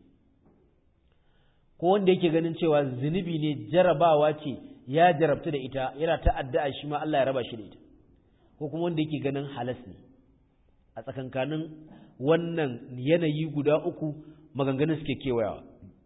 ko wanda yake ganin cewa zunubi ne jarabawa ce ya jarabtu da ita yana ta addu'a shi ma Allah ya raba shi da ita ko kuma wanda yake ganin halas ne a tsakankanin wannan yanayi guda uku maganganun suke kewayawa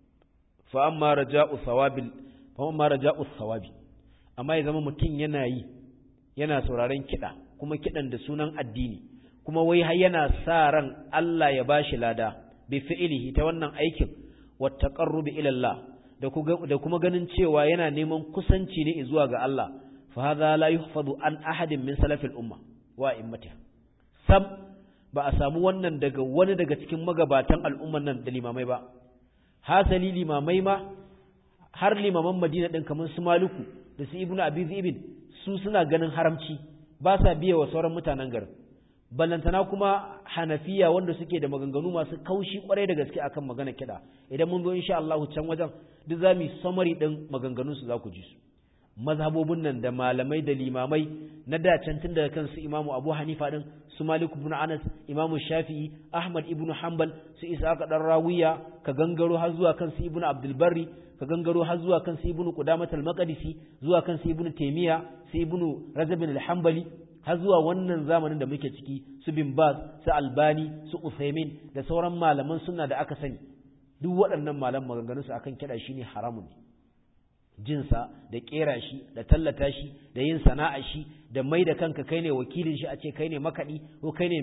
fa amma raja'u thawabil fa amma raja'u thawabi amma ya zama mutum yana yi yana sauraron kiɗa kuma kiɗan da sunan addini kuma wai har yana sa ran Allah ya bashi lada bi fi'ilihi ta wannan aikin wa taqarrubi ila Allah da kuma ganin cewa yana neman kusanci ne zuwa ga Allah fa hadha la yuhfadu an ahadin min salafil umma wa immatiha sam ba a samu wannan daga wani daga cikin magabatan al'umman nan da limamai ba hasali limamai ma har limaman Madina din kamar su Maluku da su Ibnu Abi Ibn su suna ganin haramci ba sa biye wa sauran mutanen garin ballantana kuma hanafiya wanda suke da maganganu masu kaushi kwarai da gaske akan magana kiɗa idan mun zo insha Allah can wajen duk za mu summary din maganganun su za ku ji su mazhabobin nan da malamai da limamai na da can tun daga kansu Imamu Abu Hanifa din su Malik ibn Anas Imamu Shafi'i Ahmad ibn Hanbal su Ishaq dan Rawiya ka gangaro har zuwa kansu Ibn Abdul Barri ka gangaro har zuwa kansu Ibn Qudamah al-Maqdisi zuwa kansu Ibn Taymiyyah su Ibn Rajab al-Hanbali har zuwa wannan zamanin da muke ciki su bin Baz su Albani su Uthaymin da sauran malaman sunna da aka sani duk waɗannan malaman maganganun su akan kiɗa shine haramun ne jinsa da kera shi da tallata shi da yin sana'a shi da mai da kanka kai ne wakilin shi a ce kai ne makaɗi ko kai ne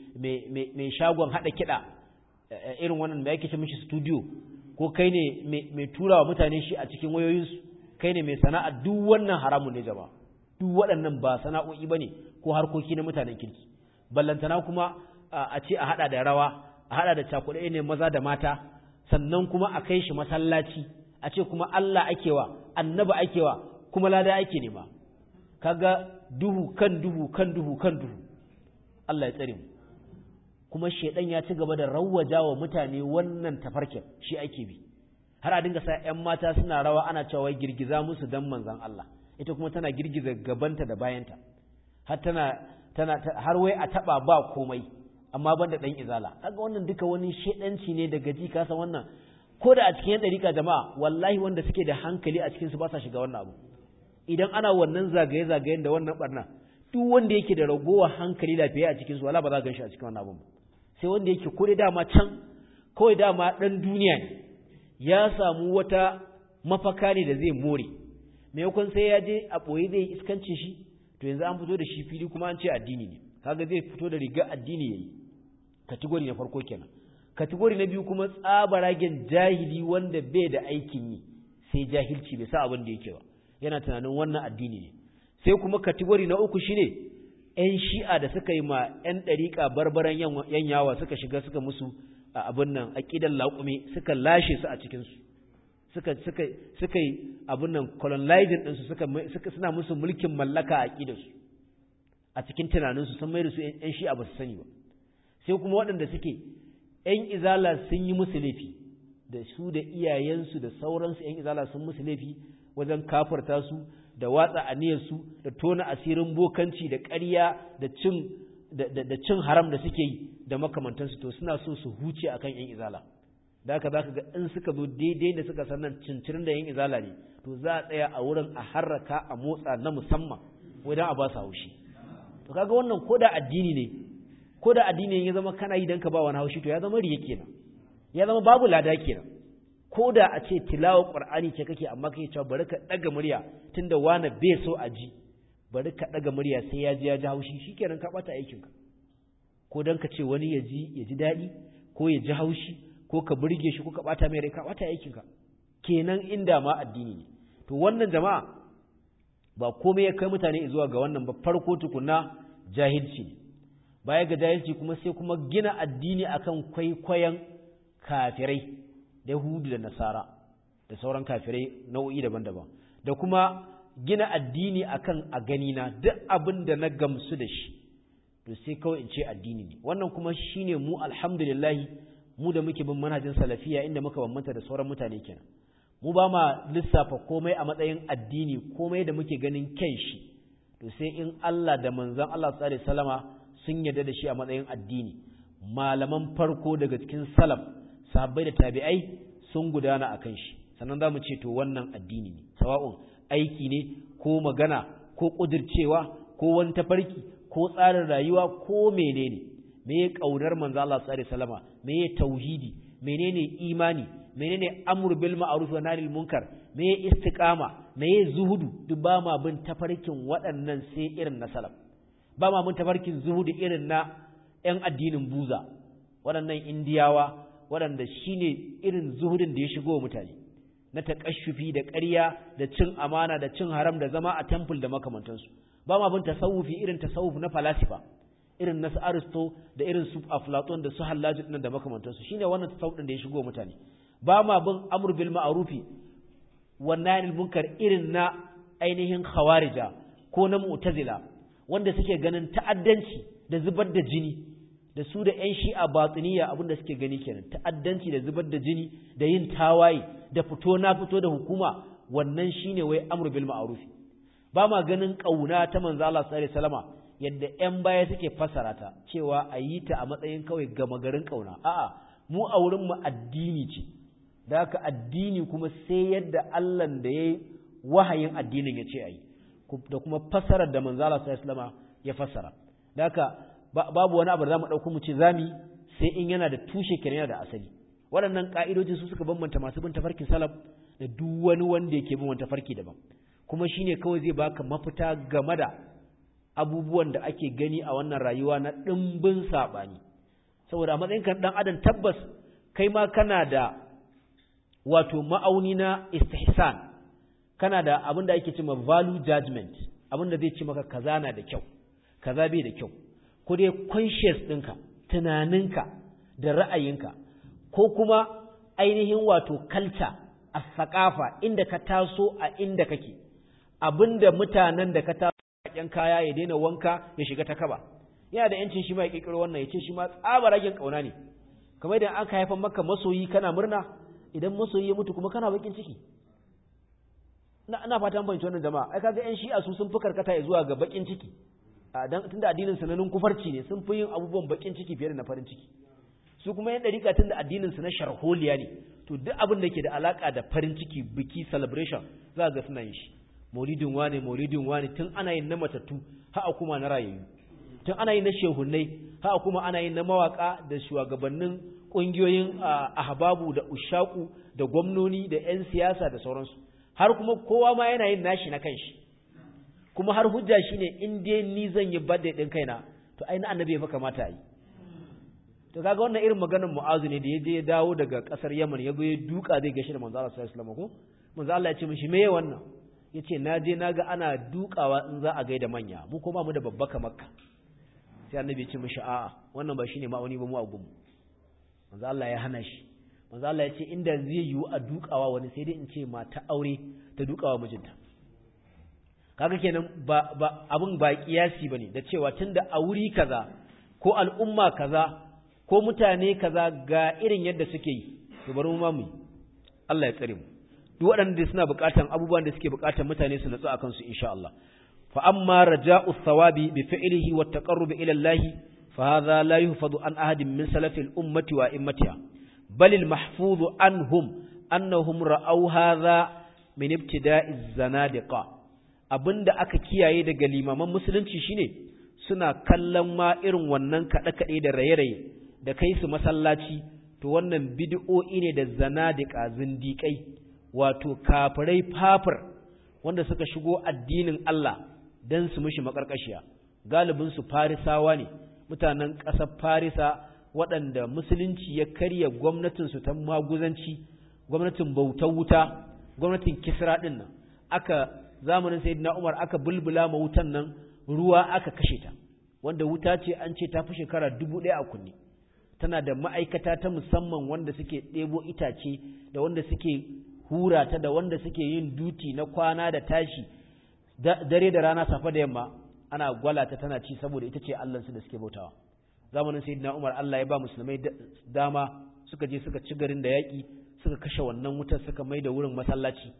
mai shagon haɗa kiɗa irin wannan da yake ce mishi studio ko kai ne mai tura wa mutane shi a cikin wayoyinsu kai ne mai sana'a duk wannan haramun ne jama'a duk waɗannan ba sana'o'i ba ne ko harkoki na mutanen kirki ballantana kuma a ce a haɗa da rawa a haɗa da cakuɗe ne maza da mata sannan kuma a kai shi masallaci a ce kuma Allah akewa annaba akewa kuma lada ake nema kaga duhu kan duhu kan duhu kan duhu Allah ya tsare mu kuma shedan ya ci gaba da rawwaja wa mutane wannan tafarkin shi ake bi har a dinga sa ƴan mata suna rawa ana cewa girgiza musu dan manzon Allah ita kuma tana girgiza gabanta da bayanta har tana tana har wai a taba ba komai amma banda dan izala kaga wannan duka wani shedanci ne daga ji kasa wannan ko da a cikin yan dariƙa jama'a wallahi wanda suke da hankali a cikin su ba sa shiga wannan abu idan ana wannan zagaye zagayen da wannan barna duk wanda yake da ragowa hankali lafiya a cikin su wala ba za ka shi a cikin wannan abu sai wanda yake ko dai dama can kawai dama dan duniya ne ya samu wata mafaka ne da zai more maimakon sai ya je a ɓoye zai iskancin shi to yanzu an fito da shi fili kuma an ce addini ne kaga zai fito da riga addini yayi kategori na farko kenan kategori na biyu kuma tsabaragen jahili wanda bai da aikin yi sai jahilci bai sa abin da yake ba yana tunanin wannan addini ne sai kuma kategori na uku shine ‘yan shi'a da suka yi ma ‘yan ɗariƙa barbaran yan yawa suka shiga suka musu a abin nan aƙidan laƙume suka lashe su a cikinsu suka suka suka yi abin nan colonizing ɗinsu suka suna musu mulkin mallaka a aƙidarsu a cikin tunaninsu sun mai da su ‘yan shi'a ba su sani ba sai kuma waɗanda suke ‘yan izala sun yi musu laifi da su da iyayensu da sauransu ‘yan izala sun musu laifi wajen kafarta su da watsa aniyarsu da tona asirin bokanci da ƙarya da cin da cin haram da suke yi da makamantansu to suna so su huce akan ‘yan izala da haka za ka ga in suka zo daidai da suka sannan cincirin da ‘yan izala ne to za a tsaya a wurin a harraka a motsa na musamman wajen a ba su haushi to kaga wannan ko da addini ne ko da addini ya zama kana yi dan ka ba wani haushi to ya zama riya kenan ya zama babu lada kenan ko da a ce tilawar qur'ani ce kake amma kake cewa bari ka daga murya tunda wani bai so a ji bari ka daga murya sai ya ji ya ji haushi shikenan ka bata aikin ka ko dan ka ce wani ya ji ya ji dadi ko ya ji haushi ko ka burge shi ko ka bata mai rai ka bata aikin ka kenan inda ma addini ne to wannan jama'a ba komai ya kai mutane zuwa ga wannan ba farko tukunna jahilci ne baya ga jahilci kuma sai kuma gina addini akan kwaikwayon kafirai da Yahudu da Nasara da sauran kafirai nau'i daban-daban da kuma gina addini akan a gani na duk abin da na gamsu da shi to sai kawai in ce addini ne wannan kuma shine mu alhamdulillah mu da muke bin manhajin salafiya inda muka bambanta da sauran mutane kenan mu ba ma lissafa komai a matsayin addini komai da muke ganin kyan shi to sai in Allah da manzon Allah sallallahu alaihi wasallama sun yarda da shi a matsayin addini malaman farko daga cikin salaf sahabbai da tabi'ai sun gudana akan shi sannan za mu ce to wannan addini ne sawa'un aiki ne ko magana ko kudircewa ko wani tafarki ko tsarin rayuwa ko menene me ya kaunar manzo Allah sallallahu alaihi wasallama me ya tauhidi menene imani menene amru bil ma'ruf wa nahy munkar me ya istiqama me ya zuhudu duk ba ma bin tafarkin waɗannan sai irin na salaf ba ma bin tafarkin zuhudu irin na ƴan addinin buza waɗannan indiyawa waɗanda shine irin zuhudin da ya shigo mutane na taƙashufi da ƙarya da cin amana da cin haram da zama a temple da makamantansu ba ma bin tasawufi irin tasawuf na falasifa irin na su aristo da irin su aflaton da su hallaju ɗin da makamantansu shine wannan tasawuf ɗin da ya shigo mutane ba ma bin amr bil ma'rufi wannan munkar irin na ainihin khawarija ko na mu'tazila wanda suke ganin ta'addanci da zubar da jini da su da ƴan shi'a batiniya abinda suke gani kenan ta'addanci da zubar da jini da yin tawaye da fito na fito da hukuma wannan shine wai amr bil ma'ruf ba ma ganin kauna ta manzo Allah sallallahu alaihi wasallama yadda ƴan baya suke fassara ta cewa a yi ta a matsayin kawai gama garin kauna a'a mu a wurin mu addini ce da haka addini kuma sai yadda Allah da yayi wahayin addinin ya ce ayi da kuma fassarar da manzo Allah sallallahu alaihi wasallama ya fassara da haka babu wani abu da zamu dauko mu ce zami sai in yana da tushe kenan yana da asali waɗannan ka'idoji su suka bambanta masu bin tafarkin salaf da duk wani wanda yake bin wani tafarki daban kuma shine kawai zai baka mafita game da abubuwan da ake gani a wannan rayuwa na ɗimbin saɓani saboda a matsayin kan ɗan adam tabbas kai ma kana da wato ma'auni na istihsan kana da abin da ake cewa value judgment abin da zai ce maka kaza na da kyau kaza bai da kyau ko dai conscious ɗinka tunaninka da ra'ayinka ko kuma ainihin wato culture a sakafa inda ka taso a inda kake abinda mutanen da ka taso a kaya ya daina wanka ya shiga ta kaba yana da yancin shi ma ya kirkiro wannan ya ce shi ma tsabaragen kauna ne kamar idan an ka haifan maka masoyi kana murna idan masoyi ya mutu kuma kana bakin ciki ina fatan fahimci wannan jama'a ai kaga yan shi'a su sun fi karkata zuwa ga bakin ciki dan tunda addinin su nanin kufarci ne sun fi yin abubuwan bakin ciki fiye da na farin ciki su kuma yan dariƙa tunda addinin su na sharholiya ne to duk abin da ke da alaka da farin ciki biki celebration za ga suna yin shi maulidin wane maulidin wane tun ana yin na matattu ha kuma na rayayyu tun ana yin na shehunnai ha kuma ana yin na mawaka da shugabannin kungiyoyin ahbabu da ushaku da gwamnoni da yan siyasa da sauransu har kuma kowa ma yana yin nashi na kanshi kuma har hujja shine in dai ni zan yi birthday din kaina to ai na annabi fa kamata yi to kaga wannan irin maganar mu'azu ne da ya je ya dawo daga kasar yaman ya zo ya duka zai gashi da manzo Allah sallallahu alaihi wasallam ko manzo Allah ya ce mishi meye wannan yace na je naga ana dukawa in za a gaida manya mu ko ba mu da babbaka makka sai annabi ya ce mishi a'a wannan ba shine ma'auni ba mu a gunmu manzo Allah ya hana shi manzo Allah ya ce inda zai yiwu a dukawa wani sai dai in ce mata aure ta dukawa mijinta kaga kenan ba ba abun ba kiyasi bane da cewa tunda a wuri kaza ko al'umma kaza ko mutane kaza ga irin yadda suke yi to bari mu ma mu Allah ya tsare mu duk waɗanda suna buƙatan abubuwan da suke buƙatan mutane su natsu akan su insha Allah fa amma raja'u thawabi bi fi'lihi wa taqarrub ila Allah fa hadha la yuhfadu an ahadin min salafil ummati wa immatiha bal al mahfuz anhum annahum ra'aw hadha min ibtida'iz zanadiqa abinda aka kiyaye daga limaman musulunci shine suna kallon ma irin wannan kaɗe-kaɗe da raye-raye da kai su masallaci to wannan bid'o'i ne da zanadiqa zindiƙai wato kafirai fafir wanda suka shigo addinin Allah dan su mishi makarkashiya galibin su farisawa ne mutanen ƙasar farisa waɗanda musulunci ya karya gwamnatin su ta maguzanci gwamnatin bautar wuta gwamnatin kisra din nan aka zamanin sayyidina Umar aka bulbula ma wutan nan ruwa aka kashe ta wanda wuta ce an ce ta fi shekara dubu ɗaya a kunne tana da ma'aikata ta musamman wanda suke ɗebo itace da wanda suke hura ta da wanda suke yin duti na kwana da tashi dare da rana safe da yamma ana gwala ta tana ci saboda ita ce allansu da suke bautawa zamanin sayyidina Umar Allah ya ba musulmai dama suka je suka ci garin da yaƙi suka kashe wannan wutar suka mai da wurin masallaci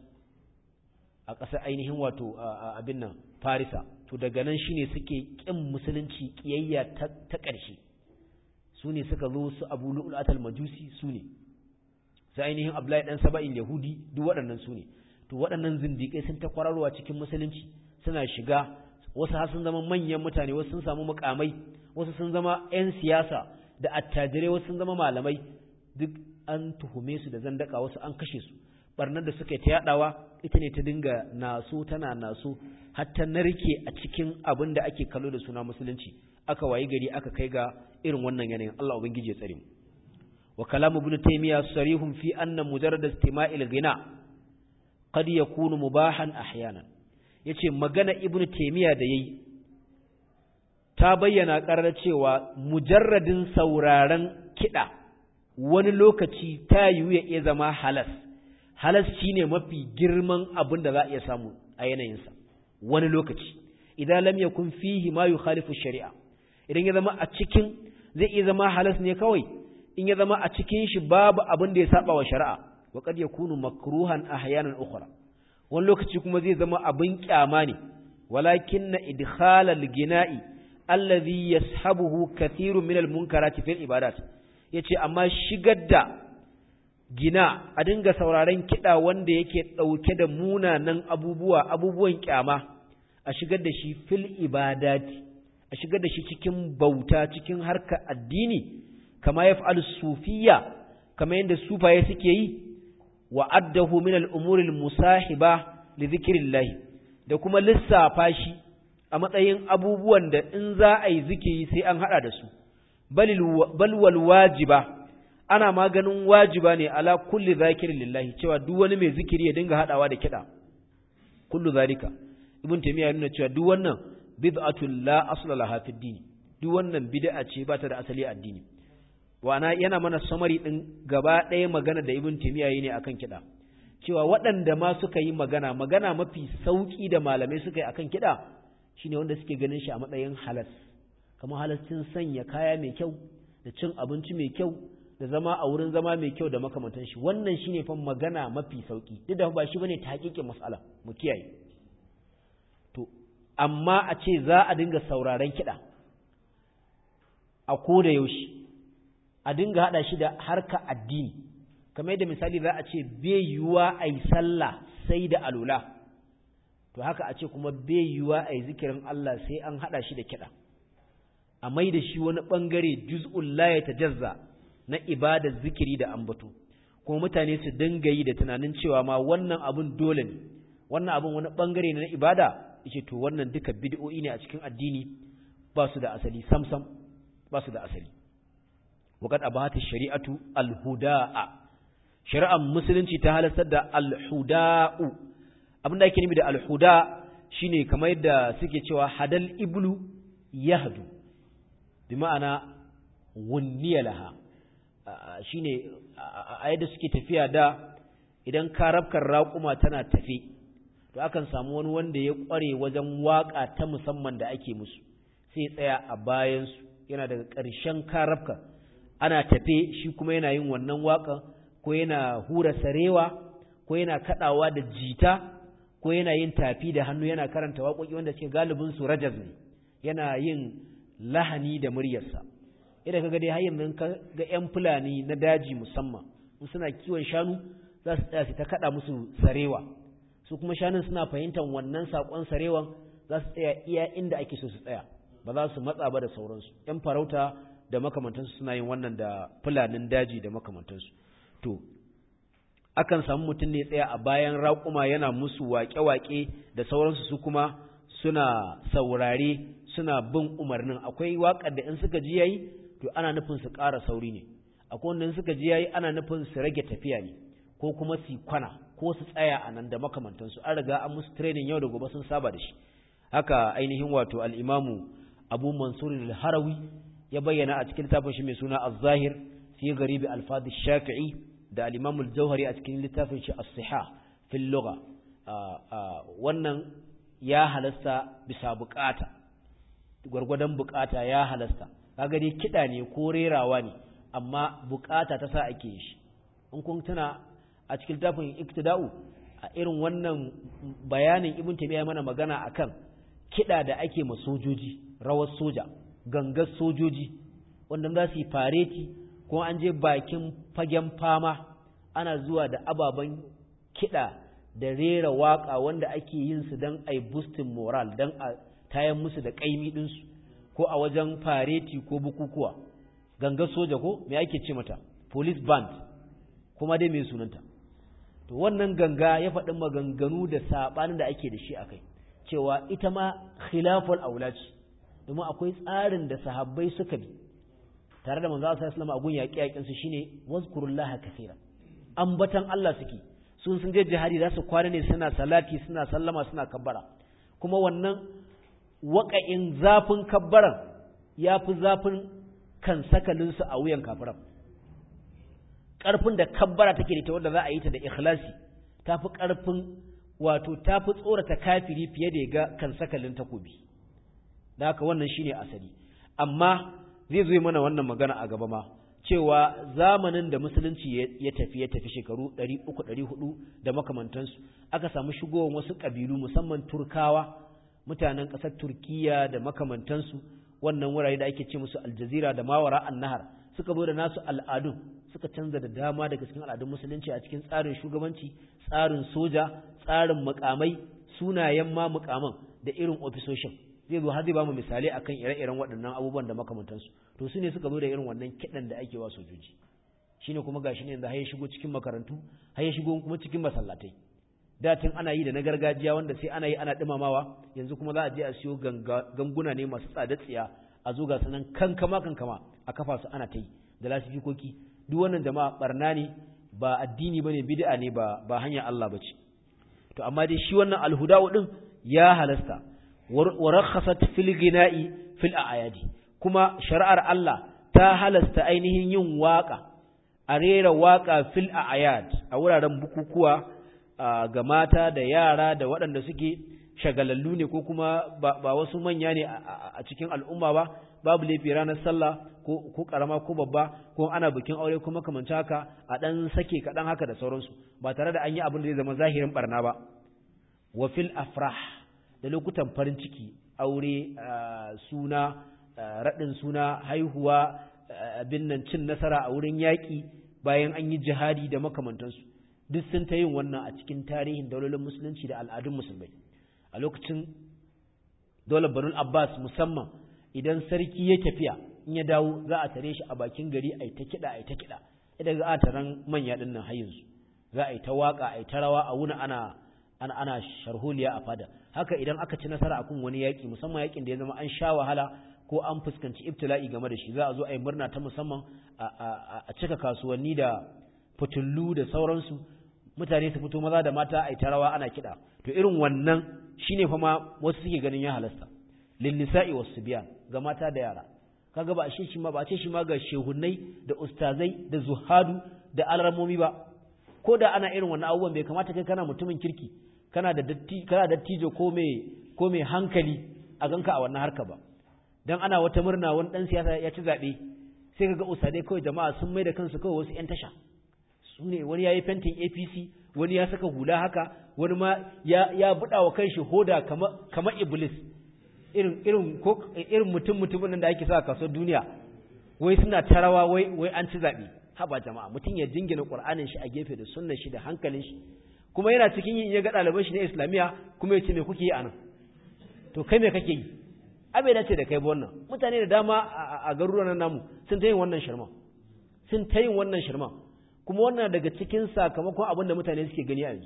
a ƙasar ainihin wato abin nan farisa to daga nan shine suke ƙin musulunci ƙiyayya ta ƙarshe su ne suka zo su abu lu'ulatul majusi su ne sai ainihin abdullahi dan saba'in yahudi duk waɗannan su ne to waɗannan zindiƙai sun ta kwararwa cikin musulunci suna shiga wasu har sun zama manyan mutane wasu sun samu mukamai wasu sun zama 'yan siyasa da attajirai wasu sun zama malamai duk an tuhume su da zandaka wasu an kashe su barnar da suka yi ta yadawa ita ne ta dinga naso tana naso har ta narke a cikin abin da ake kallo da suna musulunci aka wayi gari aka kai ga irin wannan yanayin Allah ubangiji ya tsare mu wa kalamu ibn taymiya sarihun fi anna mujarrad istima'il ghina qad yakunu mubahan ahyanan yace magana ibn taymiya da yayi ta bayyana karar cewa mujarradin sauraron kida wani lokaci ta yiwu ya iya zama halas halas shine mafi girman abin da za a iya samu a yanayinsa wani lokaci idan lam yakun fihi ma yukhalifu shari'a idan ya zama a cikin zai iya zama halas ne kawai in ya zama a cikin shi babu abin da ya saba wa shari'a wa qad yakunu makruhan ahyanan ukhra wani lokaci kuma zai zama abin kyama ne walakinna idkhalal gina'i alladhi yashabuhu kathirun min al-munkarati fil ibadat yace amma shigar da gina a dinga sauraron kiɗa wanda yake ɗauke da munanan abubuwa abubuwan kyama a shigar da shi fil ibadati a shigar da shi cikin bauta cikin harka addini kama ya fa'al sufiya kama yadda sufaye suke yi wa addahu min al'umuril musahiba li zikirillahi da kuma lissafa shi a matsayin abubuwan da in za a yi zikiri sai an haɗa da su balwal wajiba ana maganin wajiba ne ala kulli zakirin lillahi cewa duk wani mai zikiri ya dinga hadawa da kiɗa kullu zalika ibn taymiya ya nuna cewa duk wannan bid'atul la asla laha fid din duk wannan bid'a ce ba ta da asali a addini wana yana mana samari din gaba ɗaya magana da ibn taymiya yi ne akan kiɗa cewa waɗanda ma suka yi magana magana mafi sauki da malamai suka yi akan kiɗa shine wanda suke ganin shi a matsayin halas kamar halascin sanya kaya mai kyau da cin abinci mai kyau da zama a wurin zama mai kyau da makamantan shi wannan shine fa magana mafi sauki duk da ba shi bane ta hakikin mas'ala mu kiyaye to amma a ce za a dinga sauraron kiɗa a ko da yaushe a dinga haɗa shi da harka addini kamar yadda misali za a ce bai yiwuwa a yi sallah sai da alula to haka a ce kuma bai yiwuwa a yi zikirin Allah sai an haɗa shi da kiɗa a mai da shi wani ɓangare juz'un la ya tajazza na ibadar zikiri da ambato kuma mutane su dinga yi da tunanin cewa ma wannan abun dole ne wannan abun wani ɓangare ne na ibada yace to wannan duka bid'o'i ne a cikin addini ba su da asali samsam ba su da asali waqad abahata shari'atu al-huda'a shari'ar musulunci ta halartar da al-huda'u abinda ake nufi da al-huda shine kamar yadda suke cewa hadal iblu yahdu bi ma'ana wunniya laha shine a yadda suke tafiya da idan karabkar raƙuma tana tafe to akan samu wani wanda ya ƙware wajen waƙa ta musamman da ake musu sai tsaya a bayansu yana daga ƙarshen karabka ana tafe shi kuma yana yin wannan waƙa ko yana hura sarewa ko yana kaɗawa da jita ko yana yin tafi da hannu yana karanta waƙoƙi wanda suke galibin su rajaz ne yana yin lahani da muryarsa idan kaga dai har yanzu ga ƴan fulani na daji musamman in suna kiwon shanu za su tsaya su ta kada musu sarewa su kuma shanun suna fahimtar wannan sakon sarewan za su tsaya iya inda ake so su tsaya ba za su matsa ba da sauransu ƴan farauta da makamantansu suna yin wannan da fulanin daji da makamantansu to akan samu mutum ne tsaya a bayan raƙuma yana musu waƙe-waƙe da sauransu su kuma suna saurare suna bin umarnin akwai waƙar da in suka ji yayi to ana nufin su ƙara sauri ne akwai wanda in suka ji yayi ana nufin su rage tafiya ne ko kuma su kwana ko su tsaya a nan da makamantansu an riga an musu training yau da gobe sun saba da shi haka ainihin wato al-imamu Abu Mansur al-Harawi ya bayyana a cikin littafin shi mai suna Az-Zahir fi garibi al-Fadh shafii da al-Imam al-Jauhari a cikin littafin shi As-Sihah fil lugha wannan ya halasta bisa bukata gwargwadon bukata ya halasta kaga dai kida ne ko rerawa ne amma bukata ta sa ake shi in kun tuna a cikin tafin iktida'u a irin wannan bayanin ibn taymiya mana magana akan kida da ake ma sojoji rawar soja gangar sojoji wanda za su yi fareti ko an je bakin fagen fama ana zuwa da ababen kida da rera waka wanda ake yin su don a boosting moral don a tayan musu da kaimi ɗinsu ko a wajen fareti ko bukukuwa gangar soja ko me ake ce mata police band kuma dai mai sunanta to wannan ganga ya faɗi maganganu da saɓanin da ake da shi a kai cewa ita ma khilaful aula ce domin akwai tsarin da sahabbai suka bi tare da manzo sallallahu alaihi wasallam a gun yaƙi yaƙin su shine wazkurullaha kaseera ambatan Allah suke sun sun je jihadi za su kwana ne suna salati suna sallama suna kabbara kuma wannan waƙa'in zafin kabbaran ya fi zafin kan sakalinsu a wuyan kafiran ƙarfin da kabbara take da ta wanda za a yi ta da ikhlasi ta fi ƙarfin wato ta fi tsorata kafiri fiye da ya ga kan sakalin takobi da haka wannan shine asali amma zai zo mana wannan magana a gaba ma cewa zamanin da musulunci ya tafi ya tafi shekaru 300-400 da makamantansu aka samu shigowar wasu ƙabilu musamman turkawa mutanen ƙasar turkiya da makamantansu wannan wurare da ake ce musu aljazira da mawara annahar suka zo da nasu al'adun suka canza da dama daga cikin al'adun musulunci a cikin tsarin shugabanci tsarin soja tsarin mukamai sunayen ma mukaman da irin ofisoshin zai zo har zai ba mu misalai akan ire-iren waɗannan abubuwan da makamantansu to su ne suka zo da irin wannan kiɗan da ake wa sojoji shine kuma gashi ne yanzu har ya shigo cikin makarantu har ya shigo kuma cikin masallatai da tun ana yi da na gargajiya wanda sai ana yi ana ɗumamawa yanzu kuma za a je a siyo ganguna ne masu tsada tsiya a zo ga sanan kankama kankama a kafa su ana ta yi da lasifikoki duk wannan jama'a barna ne ba addini bane bid'a ne ba ba hanya Allah bace to amma dai shi wannan alhuda'u din ya halasta wa rakhasat fil gina'i fil a'yadi kuma shari'ar Allah ta halasta ainihin yin waka a rera waka fil a'yad a wuraren bukukuwa ga mata da yara da waɗanda suke shagalallu ne ko kuma ba wasu manya ne a cikin al'umma ba babu laifi ranar sallah ko karama ko babba ko ana bikin aure ko makamanci haka a ɗan sake kaɗan haka da sauransu ba tare da an yi abin da zai zama zahirin barna ba wa fil afrah da lokutan farin ciki aure suna raɗin suna haihuwa abin nan cin nasara a wurin yaƙi bayan an yi jihadi da makamantansu duk sun ta yin wannan a cikin tarihin daulolin musulunci da al'adun musulmai a lokacin daular banul abbas musamman idan sarki ya tafiya in ya dawo za a tare shi a bakin gari a yi ta kiɗa a yi ta kiɗa idan za a taron manya ɗin nan hayinsu za a yi ta waƙa a yi ta rawa a wuna ana ana ana sharholiya a fada haka idan aka ci nasara akan wani yaƙi musamman yaƙin da ya zama an sha wahala ko an fuskanci ibtila'i game da shi za a zo a yi murna ta musamman a cika kasuwanni da fitullu da sauransu mutane su fito maza da mata a yi tarawa ana kiɗa to irin wannan shine fa ma wasu suke ganin ya halasta lin nisa'i was biyan ga mata da yara kaga ba a ce shi ma ba a ce shi ma ga shehunnai da ustazai da zuhadu da alramomi ba ko da ana irin wannan abubuwan bai kamata kai kana mutumin kirki kana da datti kana dattijo ko mai ko mai hankali a ganka a wannan harka ba dan ana wata murna wani dan siyasa ya ci zabe sai kaga ustadai kawai jama'a sun mai da kansu kawai wasu yan tasha su ne wani yayi fentin APC wani ya saka hula haka wani ma ya ya buda wa kanshi hoda kama kama iblis irin irin ko irin mutum mutumin da ake sa kaso duniya wai suna tarawa wai wai an ci zabe haba jama'a mutum ya jingina qur'anin shi a gefe da sunnar shi da hankalin shi kuma yana cikin yin ya ga ɗaliban shi na islamiya kuma ya ce me kuke yi anan to kai me kake yi abai dace da kai ba wannan mutane da dama a garuruwan namu sun ta yin wannan shirma sun ta yin wannan shirma kuma wannan daga cikin sakamakon abin da mutane suke gani a yanzu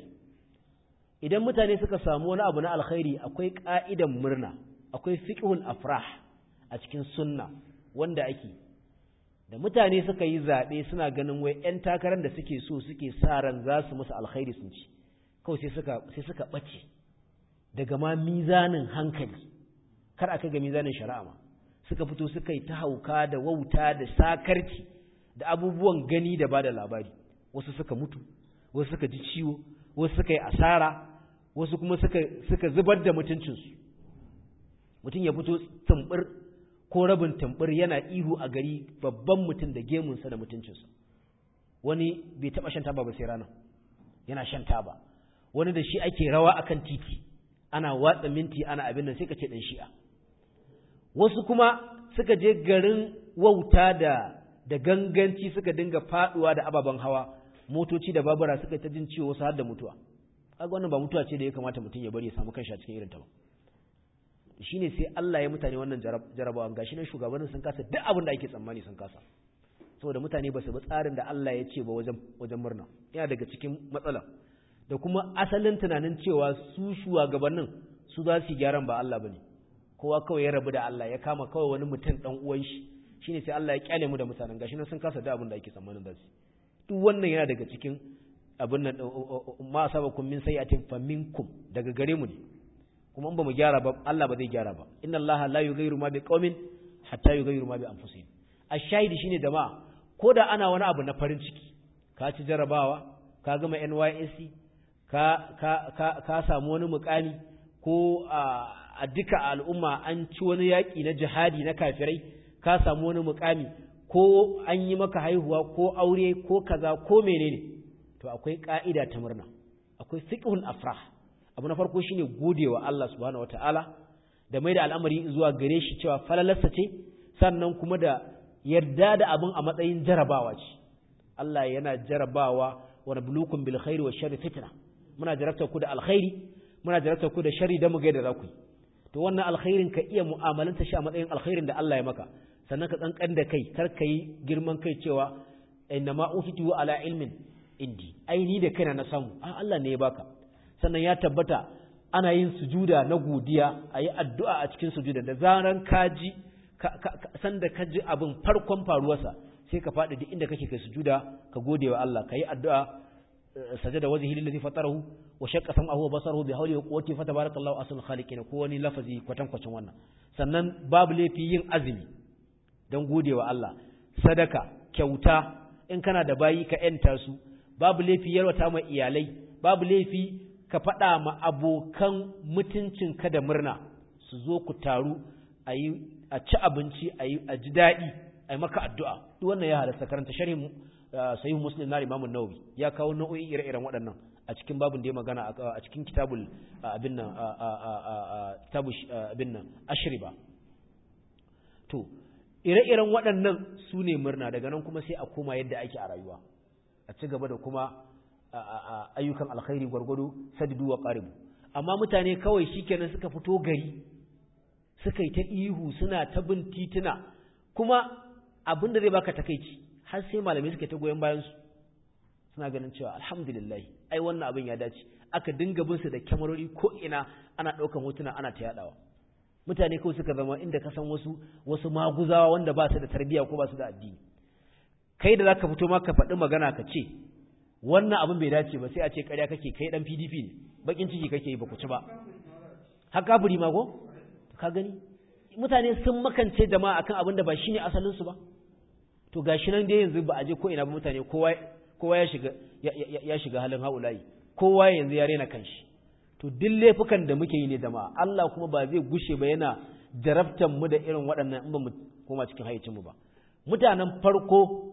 idan mutane suka samu wani abu na alkhairi akwai ka'idan murna akwai fiqhul afrah a cikin sunna wanda ake da mutane suka yi zaɓe suna ganin wai 'yan takarar da suke so suke sa ran za su musu alkhairi sun ci kawai sai suka sai suka ɓace daga ma mizanin hankali kar aka ga mizanin shari'a ma suka fito suka yi ta hauka da wauta da sakarci da abubuwan gani da ba da labari wasu suka mutu wasu suka ji ciwo wasu suka yi asara wasu kuma suka suka zubar da mutuncinsu mutum ya fito tumbur ko rabin tumbur yana ihu a gari babban mutum da gemunsa da mutuncinsa wani bai taɓa shan taba ba sai rana yana shan taba wani da shi ake rawa akan titi ana watsa minti ana abin nan sai ka ce dan shi'a wasu kuma suka je garin wauta da da ganganci suka dinga faduwa da ababen hawa motoci da babura suka ta jin ciwo wasu har da mutuwa kaga wannan ba mutuwa ce da ya kamata mutum ya bari ya samu kanshi a cikin irin ta ba shine sai Allah ya mutane wannan jarabawan gashi nan shugabannin sun kasa duk abin da ake tsammani sun kasa saboda mutane ba su bi tsarin da Allah ya ce ba wajen wajen murna yana daga cikin matsala da kuma asalin tunanin cewa su shugabannin su za su yi gyaran ba Allah bane kowa kawai ya rabu da Allah ya kama kawai wani mutum dan uwan shi shine sai Allah ya kyale mu da mutanen gashi nan sun kasa da abin da ake tsammanin da su duk wannan yana daga cikin abin nan ma asabakum min sayyi'atin faminkum daga gare mu ne kuma in ba mu gyara ba Allah ba zai gyara ba inna Allah la yughayyiru ma biqaumin hatta yughayyiru ma bi anfusihim ash-shahidi shine jama'a ko da ana wani abu na farin ciki ka ci jarabawa ka gama NYSC ka ka ka, ka samu wani mukami ko a duka al'umma an ci wani yaƙi na jihadi na kafirai ka samu wani mukami ko an yi maka haihuwa ko aure ko kaza ko menene to akwai ka'ida ta murna akwai fiqhul afrah abu na farko shine godewa Allah subhanahu wataala da mai da al'amari zuwa gare shi cewa falalarsa ce sannan kuma da yarda da abin a matsayin jarabawa ce Allah yana jarabawa wa nabluukum bil khairi wa sharri fitna muna jarabta ku da alkhairi muna jarabta ku da sharri da mu ga da za ku to wannan alkhairin ka iya mu'amalanta shi a matsayin alkhairin da Allah ya maka sannan ka kankan da kai kar ka yi girman kai cewa inna ma utitu ala ilmin indi ai ni da kaina na samu a Allah ne ya baka sannan ya tabbata ana yin sujuda na godiya a yi addu'a a cikin sujuda da zaran kaji sanda ka ji abin farkon faruwarsa sai ka faɗi duk inda kake kai sujuda ka gode wa Allah ka yi addu'a sajada wajhi lillazi fatarahu wa shaqqa sam'ahu wa basarahu bi hawli wa quwwati fa tabarakallahu asal khaliqin ko wani lafazi kwatan kwacin wannan sannan babu laifi yin azumi dan gode wa Allah sadaka kyauta in kana da bayi ka yanta su babu laifi yarwata ma iyalai babu laifi ka faɗa ma abokan mutuncinka da murna su zo ku taru a yi a ci abinci a yi a ji daɗi a yi maka addu'a duk wannan ya halasta karanta sharhin sahih muslim na imamun nawawi ya kawo nau'o'i ire-iren waɗannan a cikin babun da ya magana a cikin kitabul abin nan kitabu abin nan ashriba to ire-iren waɗannan su ne murna daga nan kuma sai a koma yadda ake a rayuwa a ci gaba da kuma ayyukan alkhairi gwargwado sadidu wa qaribu amma mutane kawai shikenan suka fito gari suka yi ta ihu suna ta bin tituna kuma abin da zai baka takeici har sai malamai suka ta goyen bayan su suna ganin cewa alhamdulillah ai wannan abin ya dace aka dinga bin su da kyamarori ko ina ana ɗaukan hotuna ana ta yadawa mutane kawai suka zama inda ka san wasu wasu maguzawa wanda ba su da tarbiyya ko ba su da addini kai da zaka fito ma ka faɗi magana ka ce wannan abin bai dace ba sai a ce ƙarya kake kai dan PDP ne bakin ciki kake yi ba ku ci ba har kafiri ma ko ka gani mutane sun makance jama'a akan abin da ba shine asalin su ba to gashi nan dai yanzu ba a je ko ina ba mutane kowa kowa ya shiga ya shiga halin haulayi kowa yanzu ya rena kanshi to duk laifukan da muke yi ne jama'a Allah kuma ba zai gushe ba yana jarabtan mu da irin waɗannan in ba mu koma cikin hayyacin mu ba mutanen farko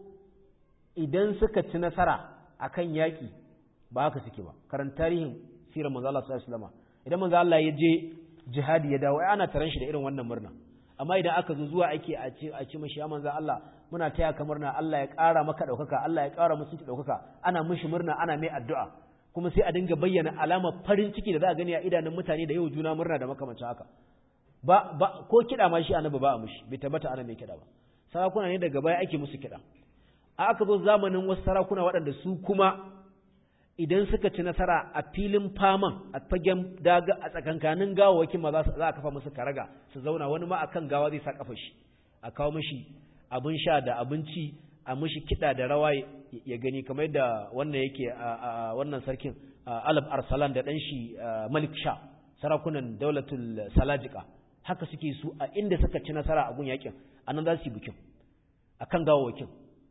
idan suka ci nasara akan yaƙi ba haka suke ba karan tarihin sirar manzo Allah sallallahu alaihi wasallam idan manzo Allah ya je jihadi ya dawo ai ana taran shi da irin wannan murna amma idan aka zo zuwa ake a ce a ce mashi ya manzo Allah muna taya ka murna Allah ya ƙara maka ɗaukaka Allah ya ƙara musu ɗaukaka ana mishi murna ana mai addu'a kuma sai a dinga bayyana alamar farin ciki da za a gani a idanun mutane da yau juna murna da makamancin haka ba ba ko kiɗa ma shi annabi ba a mushi bai tabbata ana mai kiɗa ba sarakuna ne daga baya ake musu kiɗa a aka zo zamanin wasu sarakuna waɗanda su kuma idan suka ci nasara a filin faman a fagen daga a tsakankanin gawawakin ma za a kafa musu karaga su zauna wani ma akan gawa zai sa kafa shi a kawo mishi abin sha da abinci a mishi kiɗa da rawa ya gani kamar da wannan yake a wannan sarkin alab arsalan da ɗan shi malik sha sarakunan daulatul salajika haka suke su a inda suka ci nasara a gun yakin a nan za su yi bikin a kan gawawakin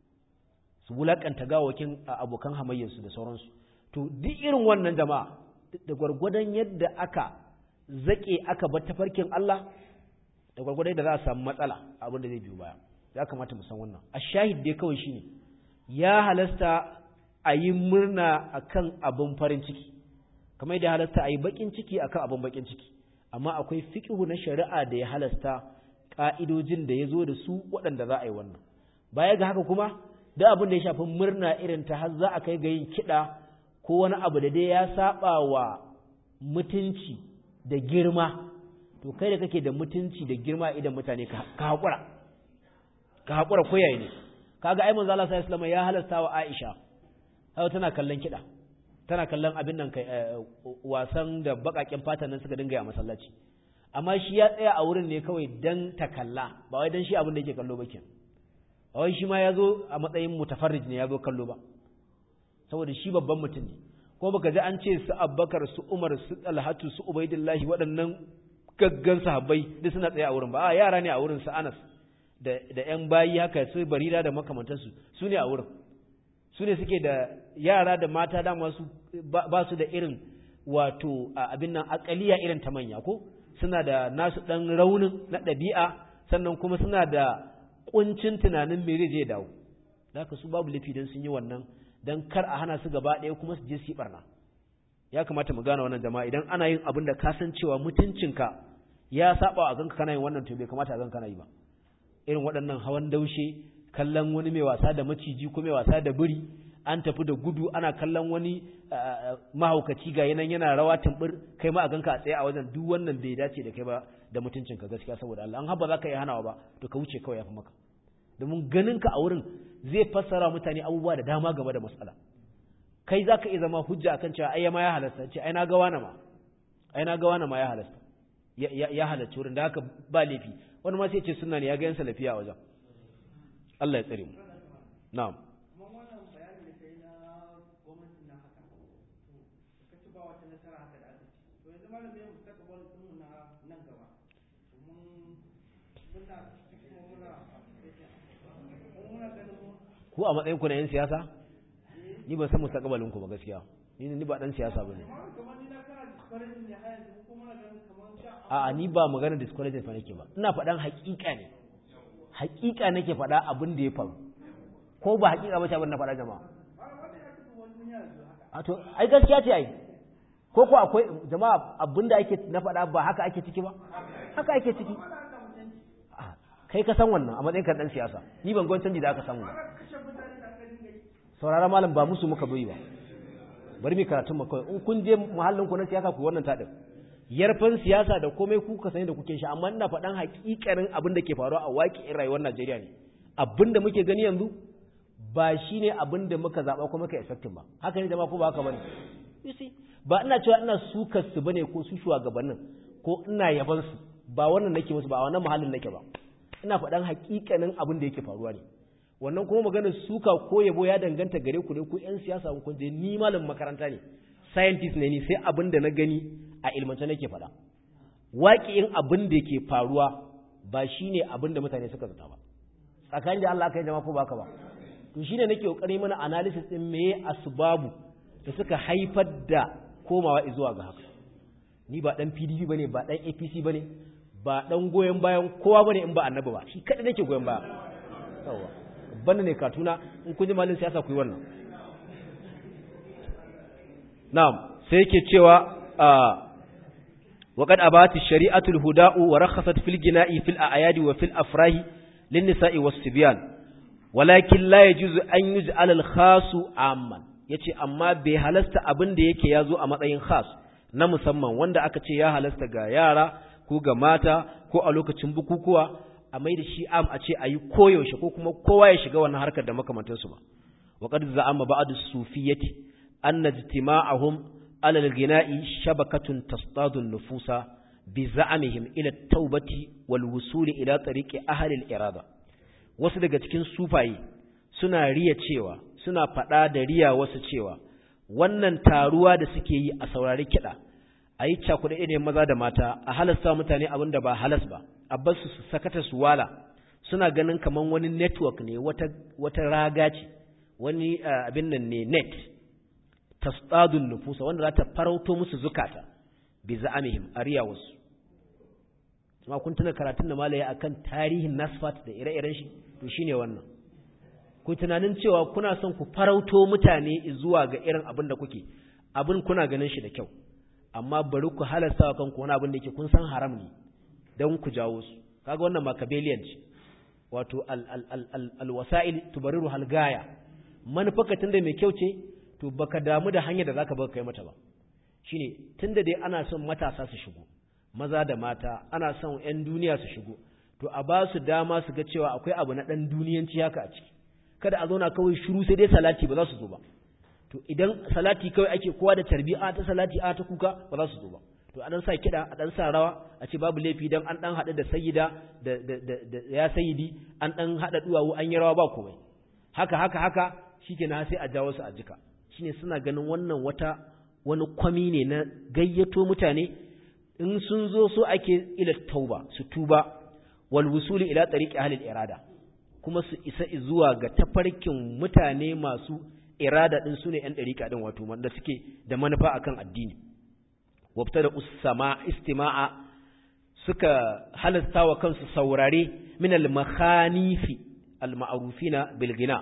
su wulakanta gawawakin abokan hamayyarsu da sauransu to duk irin wannan jama'a da gwargwadon yadda aka zaƙe aka bar tafarkin Allah da gwargwadon yadda za a samu matsala abin da zai biyo baya ya kamata mu san wannan a shahid dai kawai shine ya halasta a yi murna akan abin farin ciki kamar da halasta a yi bakin ciki akan abin bakin ciki amma akwai fiqhu na shari'a da ya halasta ka'idojin da ya zo da su waɗanda za a yi wannan baya ga haka kuma da abin da ya shafi murna irin ta har za a kai ga yin kiɗa ko wani abu da dai ya saba wa mutunci da girma to kai da kake da mutunci da girma idan mutane ka haƙura ka haƙura ko yayi ne kaga ai manzo Allah sallallahu alaihi ya halasta wa Aisha hawa tana kallon kiɗa tana kallon abin nan kai wasan da bakakin fatan nan suka dinga yi a masallaci amma shi ya tsaya a wurin ne kawai dan ta kalla ba wai dan shi abin da yake kallo ba kenan wai shi ma ya zo a matsayin mutafarrij ne ya zo kallo ba saboda shi babban mutum ne ko baka ji an ce su abbakar su umar su talhatu su ubaidillahi waɗannan gaggan sahabbai duk suna tsaye a wurin ba a yara ne a wurin su anas da da yan bayi haka su barira da makamantansu su ne a wurin su ne suke da yara da mata da masu ba su da irin wato abin nan akaliya irin ta manya ko suna da nasu dan raunin na ɗabi'a sannan kuma suna da kuncin tunanin me zai je dawo haka su babu lafi dan sun yi wannan dan kar a hana su gaba ɗaya kuma su je su yi barna ya kamata mu gane wannan jama'a idan ana yin abin da ka san cewa mutuncinka ya saba a ganka kana yin wannan to bai kamata a ganka kana yi ba irin waɗannan hawan daushe kallon wani mai wasa da maciji ko mai wasa da biri an tafi da gudu ana kallon wani mahaukaci ga yanan yana rawa tumbur kai ma a ganka a tsaye a wajen duk wannan bai dace da kai ba da mutuncinka gaskiya saboda Allah an haba za ka yi hanawa ba to ka wuce kawai ya fi maka domin ganin ka a wurin zai fassara mutane abubuwa da dama game da matsala kai za ka iya zama hujja akan cewa ai ma ya halasta ce ai na ga wani ma ai na ga wani ma ya halasta ya halarci wurin da haka ba laifi wani ma sai ce sunna ne ya ga yan salafiya a wajen Allah ya tsare mu na'am ku a matsayin ku na yan siyasa ni ban san mustaqbalin ku ba gaskiya ni ni ba dan siyasa bane a ni ba magana discourage fa nake ba ina faɗan haƙiƙa ne haƙiƙa nake faɗa abin da ya faru ko ba haƙiƙa ba ce abin na faɗa jama'a a to ai gaskiya ce ai ko ko akwai jama'a abin da ake na faɗa ba haka ake ciki ba haka ake ciki kai ka san wannan a matsayin kan dan siyasa ni ban gwan canji da aka samu ba saurara malam ba musu muka bai ba bari mu karatun mu kawai in kun je muhallin ku na siyasa ku wannan tadin yarfan siyasa da komai ku ka sani da kuke shi amma ina faɗan hakikarin abin da ke faruwa a waƙi'in rayuwar Najeriya ne abin da muke gani yanzu ba shine abin da muka zaba ko muka expecting ba haka ne jama'a ko ba haka bane you see ba ina cewa ina sukar su bane ko su shugabannin ko ina yaban su ba wannan nake musu ba a wannan mahallin nake ba ina faɗan hakikanin abin da yake faruwa ne wannan kuma maganar suka ko yabo ya danganta gare ku ne ku yan siyasa kun je ni malamin makaranta ne scientist ne ni sai abin da na gani a ilmance nake faɗa waƙiyin abin da yake faruwa ba shine abin da mutane suka zata ba tsakanin da Allah kai jama'a ko baka ba to shine nake kokari mana analysis din meye asbabu da suka haifar da komawa zuwa ga haka ni ba dan PDP bane ba dan APC bane ba dan goyen bayan kowa bane in ba annabi ba shi kada nake goyen baya yawa banda ne katuna in kun ji malin siyasa ku yi wannan na'am sai yake cewa وقد أبات الشريعة الهداء ورخصت في الجناء في الأعياد وفي الأفراح للنساء والصبيان ولكن لا يجوز أن يجعل الخاص عاما yace amma bai halasta abin da yake yazo a matsayin khas na musamman wanda aka ce ya halasta ga yara ko ga mata ko a lokacin bukukuwa a mai da shi am a ce ayi koyaushe ko kuma kowa ya shiga wannan harkar da makamantansu ba wa qad za'ama ba'd as-sufiyyati anna ijtima'ahum على الغناء شبكة تصطاد النفوس بزعمهم إلى التوبة والوصول إلى طريق أهل الإرادة wasu daga cikin sufaye suna riya cewa suna faɗa da riya wasu cewa wannan taruwa da suke yi a saurari kiɗa a yi cakuɗa ne maza da mata a halasta mutane abin da ba halas ba a bar su sakata su wala suna ganin kamar wani network ne wata, wata raga ce wani uh, abin nan ne net tasdadun nufusa wanda za ta farauto musu zukata bi za'amihim ariya wasu kuma kun tuna karatun da malaya akan tarihin nasfat da ire-iren shi to shine wannan ku tunanin cewa kuna son ku farauto mutane zuwa ga irin abin da kuke abin kuna ganin shi da kyau amma bari ku halasta wa kanku wani abin da yake kun san haram ne don ku jawo su kaga wannan makabeliyan ce wato al-wasa'il tubariru halgaya manufaka tunda mai kyau ce to baka damu da hanyar da zaka baka kai mata ba shine tunda dai ana son matasa su shigo maza da mata ana son ƴan duniya su shigo to a ba su dama su ga cewa akwai abu na dan duniyanci haka a ciki kada a zauna kawai shiru sai dai salati ba za su zo ba to idan salati kawai ake kowa da tarbiya ta salati a ta kuka ba za su zo ba to a dan sa kiɗa a dan sa rawa a ce babu laifi dan an dan haɗu da sayyida da da ya sayyidi an dan haɗa duwawu an yi rawa ba komai haka haka haka shikenan sai a jawo su a jika shine suna ganin wannan wata wani kwami ne na gayyato mutane in sun zo so ake ila tauba su tuba wal wusuli ila tariqi ahli irada kuma su isa zuwa ga tafarkin mutane masu irada din sune yan dariqa din wato wanda suke da manufa akan addini wabtada usama istima'a suka halasta wa kansu saurare min al makhanifi al ma'rufina bil ghina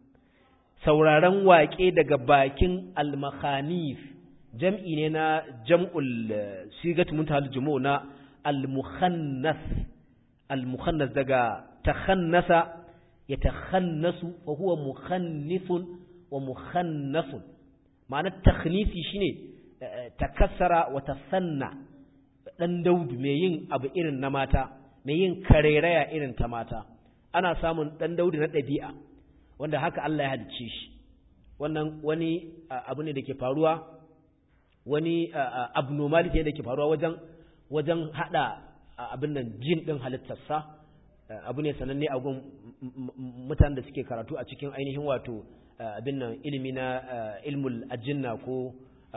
sauraron waƙe daga bakin al-makhanif jam'i ne na jam'ul sigat muntahal jumu na al-mukhannas al-mukhannas daga takhannasa ya takhannasu fa huwa mukhannifun wa mukhannasun ma'anar takhnisi shine takassara wa tasanna dan daudu mai yin abu irin na mata mai yin kareraya irin ta mata ana samun dan daudu na ɗabi'a wanda haka Allah ya halicce shi wannan wani abu ne da ke faruwa wani abnormality ne da ke faruwa wajen wajen hada abin nan jin din halittarsa abu ne sananne a gun mutanen da suke karatu a cikin ainihin wato abin nan ilimi na ilmul ajinna ko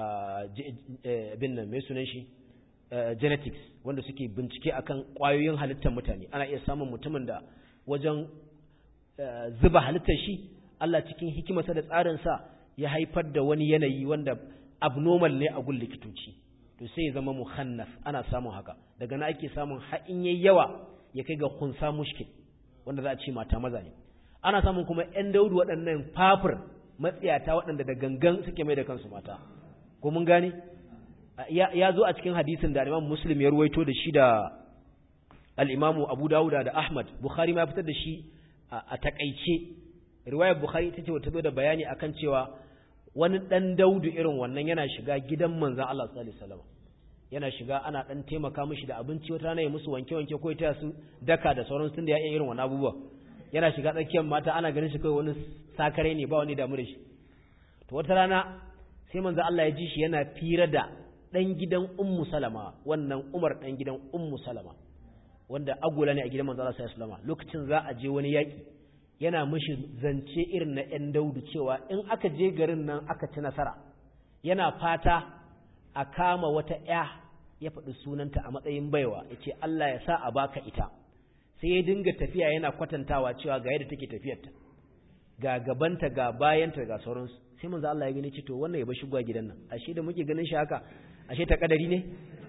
abin nan mai sunan shi genetics wanda suke bincike akan kwayoyin halittar mutane ana iya samun mutumin da wajen zuba halittar shi Allah cikin hikimarsa da tsarinsa ya haifar da wani yanayi wanda abnormal ne a gun likitoci to sai ya zama muhannas ana samun haka daga na ake samun ha'in yayi yawa ya kai ga kunsa mushkil wanda za a ce mata maza ne ana samun kuma ƴan daudu waɗannan fafir matsiyata waɗanda da gangan suke mai da kansu mata ko mun gane ya zo a cikin hadisin da Imam Muslim ya ruwaito da shi da al-Imam Abu Dawud da Ahmad Bukhari ma ya fitar da shi a takaice riwayar Bukhari ita ce wata zo da bayani akan cewa wani dan daudu irin wannan yana shiga gidan manzon Allah sallallahu alaihi wasallam yana shiga ana dan taimaka mishi da abinci wata rana ya musu wanke-wanke ko ya su daka da sauran sun da ya iya irin wannan abubuwa yana shiga tsakiyar mata ana ganin shi kai wani sakare ne ba wani damu da shi to wata rana sai manzo Allah ya ji shi yana fira da dan gidan Ummu Salama wannan Umar dan gidan Ummu Salama wanda agola ne a gidan manzo Allah sallallahu alaihi lokacin za a je wani yaki yana mishi zance irin na ɗan daudu cewa in aka je garin nan aka ci nasara yana fata a kama wata ƴa ya faɗi sunanta a matsayin baiwa ya ce Allah ya sa a baka ita sai ya dinga tafiya yana kwatantawa cewa ga yadda take tafiyarta ga gabanta ga bayanta ga sauransu sai manzo Allah ya gani ce to wannan ya bar shigowa gidan nan ashe da muke ganin shi haka ashe ta kadari ne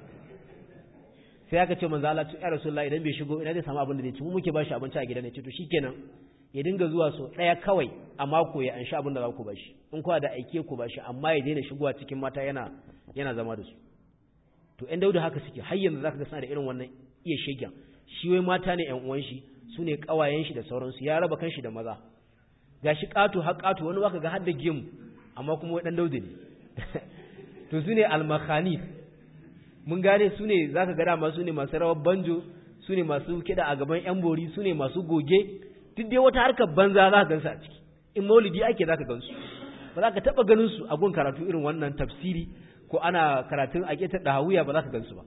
sai aka ce manzo Allah ya Rasulullah idan bai shigo ina zai samu abin da zai ci mu muke bashi abinci a gidan ne ce to shikenan ya dinga zuwa so daya kawai a mako ya anshi abin da za ku bashi in kuwa da aike ku bashi amma ya daina shigowa cikin mata yana yana zama da su to ɗan dauda haka suke har yanzu zaka ga suna da irin wannan iya shegen shi wai mata ne ƴan uwan shi su ne ƙawayen shi da sauransu ya raba kanshi da maza gashi ƙato har ƙato wani waka ga har da gemu amma kuma wai ɗan dauda ne to su ne almakhanif mun gane su ne zaka ga dama su ne masu rawar banjo su ne masu kiɗa a gaban ƴan bori su ne masu goge duk dai wata harkar banza za ka gansu a ciki in maulidi ake za ka gansu ba za ka taɓa ganin su a gun karatu irin wannan tafsiri ko ana karatun a ƙetar ɗahawiya ba za ka gansu ba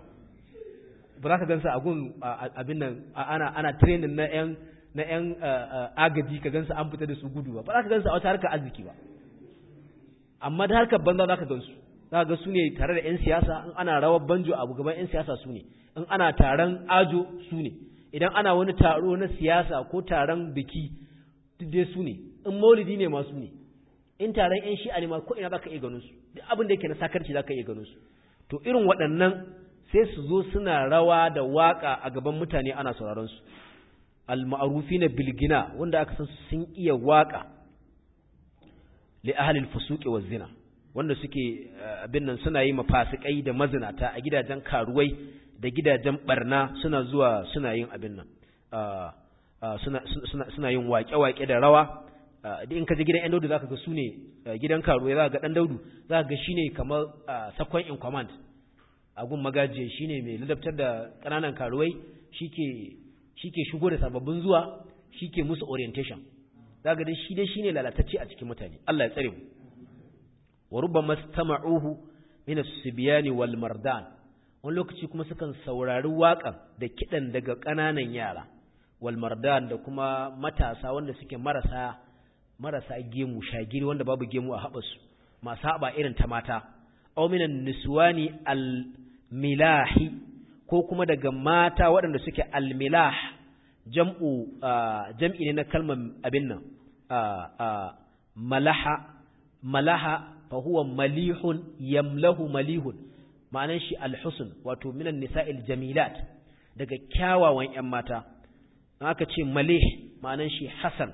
ba za ka gansu a gun abin nan ana ana training na ƴan na ƴan agaji ka gansu an fita da su gudu ba ba za ka gansu a wata harkar arziki ba amma da harkar banza za ka gansu za ka ga su ne tare da ƴan siyasa in ana rawar banjo a gaban ƴan siyasa su ne in ana taron ajo su ne idan ana wani taro na siyasa ko taron biki duk dai su ne in maulidi ne masu ne in taron yan shi'a ne ma ko ina zaka iya ganin su duk abin da yake na sakarci zaka iya ganin su to irin waɗannan sai su zo suna rawa da waka a gaban mutane ana sauraron su al-ma'rufina bil gina wanda aka san sun iya waka li ahli al-fusuqi waz zina wanda suke abin nan suna yi mafasikai da mazinata a gidajen karuwai da gidajen barna suna zuwa suna yin abin nan suna yin waƙe-waƙe da rawa da in ka je gidan 'yan daudu za ka ga su ne gidan karuwa za ka ga ɗan daudu za ka ga shi ne kamar sakon in command a gun magajiya shi ne mai ladabtar da ƙananan karuwai shi ke shigo da sababbin zuwa shi ke musu orientation za ka ga shi dai shi ne lalatacce a cikin mutane Allah ya tsare mu wa rubba mastama'uhu min as-sibyani wal mardan wani lokaci kuma sukan saurari waƙan da kiɗan daga ƙananan yara walmardan da kuma matasa wanda suke marasa marasa gemu shagiri wanda babu gemu a haɓarsu masu haɓa irin ta mata auminan niswani almilahi ko kuma daga mata waɗanda suke almilah jam'u jam'i ne na kalmar abin nan malaha malaha fa huwa malihun yamlahu malihun ma'anan shi alhusn wato minan nisa'il jamilat daga kyawawan ƴan mata aka ce malih ma'anan shi hasan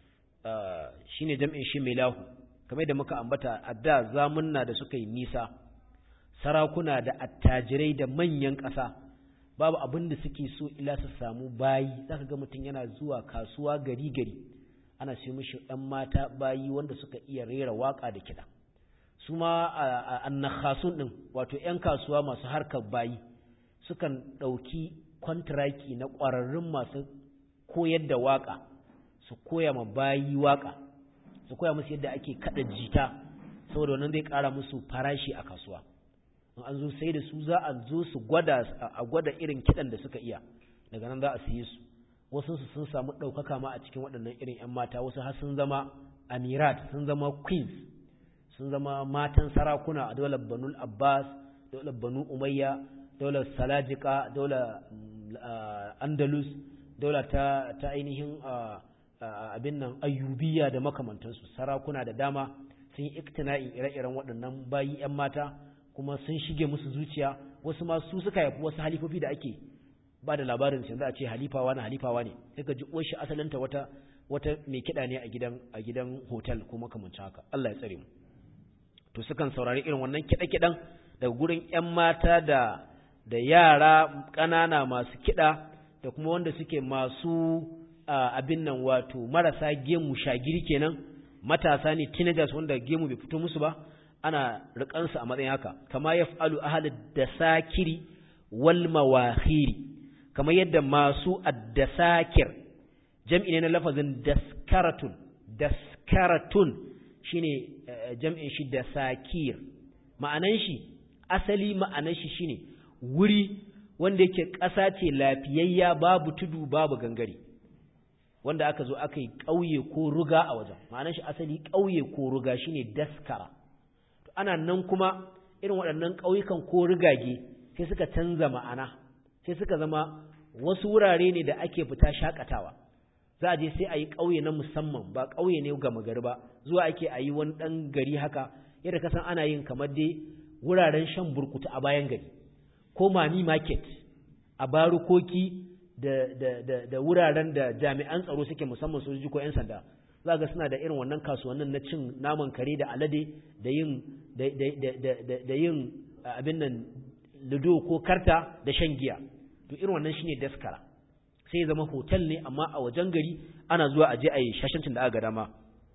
shine jam'in shi milahu kamar da muka ambata a da zamunna da suka yi nisa sarakuna da attajirai da manyan ƙasa babu abin da suke so ila su samu bayi zaka ga mutum yana zuwa kasuwa gari gari ana sai mishi ɗan mata bayi wanda suka iya rera waka da kiɗa su ma annakhasun ɗin wato 'yan kasuwa masu harkar bayi sukan ɗauki kwantiraki na ƙwararrun masu koyar da waƙa su koya ma bayi waƙa su koya musu yadda ake kaɗa jita saboda wannan zai ƙara musu farashi a kasuwa in an zo sai da su za a zo su gwada a gwada irin kiɗan da suka iya daga nan za a siye su wasu su sun samu ɗaukaka ma a cikin waɗannan irin 'yan mata wasu har sun zama amirat sun zama queens sun zama matan sarakuna a daular banul abbas daular banu umayya daular salajika daular andalus daula ta, ta ainihin abin nan ayyubiya da makamantansu sarakuna da dama sun yi iktina'in ire-iren waɗannan bayi 'yan mata kuma sun shige musu zuciya wasu ma su suka haifi wasu halifofi da ake ba da labarin yanzu a ce halifawa na halifawa ne sai ka ji uwar shi asalinta wata wata mai kiɗa ne a gidan a gidan hotel ko makamancin haka Allah ya tsare mu to sukan saurari irin wannan kiɗe-kiɗen daga gurin 'yan mata da da yara ƙanana masu kiɗa da kuma wanda suke masu abin nan wato marasa gemu shagiri kenan matasa ne teenagers wanda gemu bai fito musu ba ana rikansu a matsayin haka kama yaf'alu ahlud dasakiri wal mawahiri kamar yadda masu addasakir jam'i ne na lafazin daskaratun daskaratun shine jam'in shi dasakir ma'anan shi asali ma'anan shi shine wuri wanda yake ƙasa ce lafiyayya babu tudu babu gangare wanda aka zo aka yi ƙauye ko ruga a wajen ma'anar shi asali ƙauye ko ruga shine daskara ana nan kuma irin waɗannan ƙauyukan ko rigage sai suka canza ma'ana sai suka zama wasu wurare ne da ake fita shakatawa za a je sai a yi ƙauye na musamman ba ƙauye ne gama gari ba zuwa ake a yi wani ɗan gari haka yadda ka san ana yin kamar dai wuraren shan burkutu a bayan gari ko mami market a barukoki da, da, da, da wuraren da jami'an tsaro suke musamman sojoji ko 'yan sanda za ga suna da irin wannan kasuwannin na cin naman kare da alade da yin da, da, da, da, da yin abin nan ludo ko karta da shan giya to irin wannan shine daskara sai ya zama hotel ne amma a wajen gari ana zuwa a je a yi shashancin da aka dama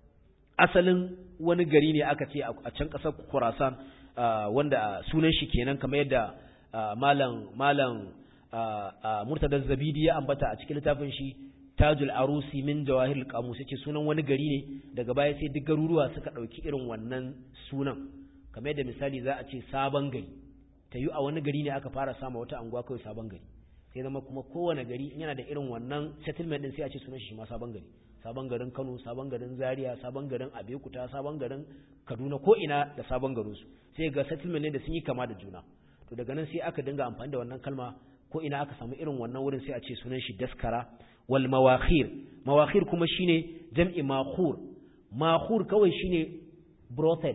asalin wani gari ne aka ce a can ƙasar Khurasan wanda sunan shi kenan kamar yadda malam malam Murtada Zabidi ya ambata a cikin littafin shi Tajul Arusi min Jawahirul Qamus yace sunan wani gari ne daga baya sai duk garuruwa suka dauki irin wannan sunan kamar yadda misali za a ce sabon gari ta yi a wani gari ne aka fara sama wata anguwa kawai sabon gari sai zama kuma kowane gari yana da irin wannan settlement din sai a ce sunan shi ma sabon gari sabon garin Kano sabon garin Zaria sabon garin Abeokuta sabon garin Kaduna ko ina da sabon garin su sai ga settlement ne da sun yi kama da juna to daga nan sai aka dinga amfani da wannan kalma ko ina aka samu irin wannan wurin sai a ce sunan shi daskara wal mawakhir mawakhir kuma shine jam'i makhur makhur kawai shine brothel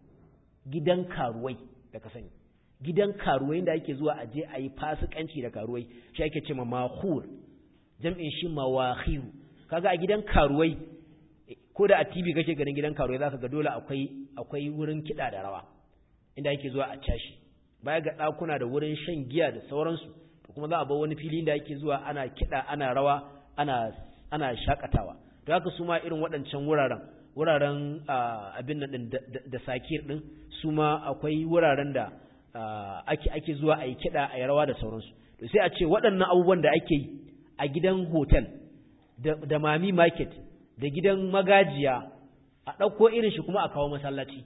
gidan karuwai da ka sani gidan karuwai da ake zuwa aje a yi fasikanci da karuwai shi ake ce ma makhur jam'in shi mawakhir kaga a gidan karuwai ko da a TV kake ganin gidan karuwai zaka ga dole akwai akwai wurin kida da rawa inda ake zuwa a cashi baya ga ɗakuna da wurin shan giya da sauransu to kuma za a bar wani fili da ake zuwa ana kiɗa ana rawa ana ana shakatawa to haka su ma irin waɗancan wuraren wuraren abin nan da sakir din su ma akwai wuraren da ake ake zuwa a yi kiɗa a yi rawa da sauransu to sai a ce waɗannan abubuwan da ake yi a gidan hotel da mami market da gidan magajiya a ɗauko irin shi kuma a kawo masallaci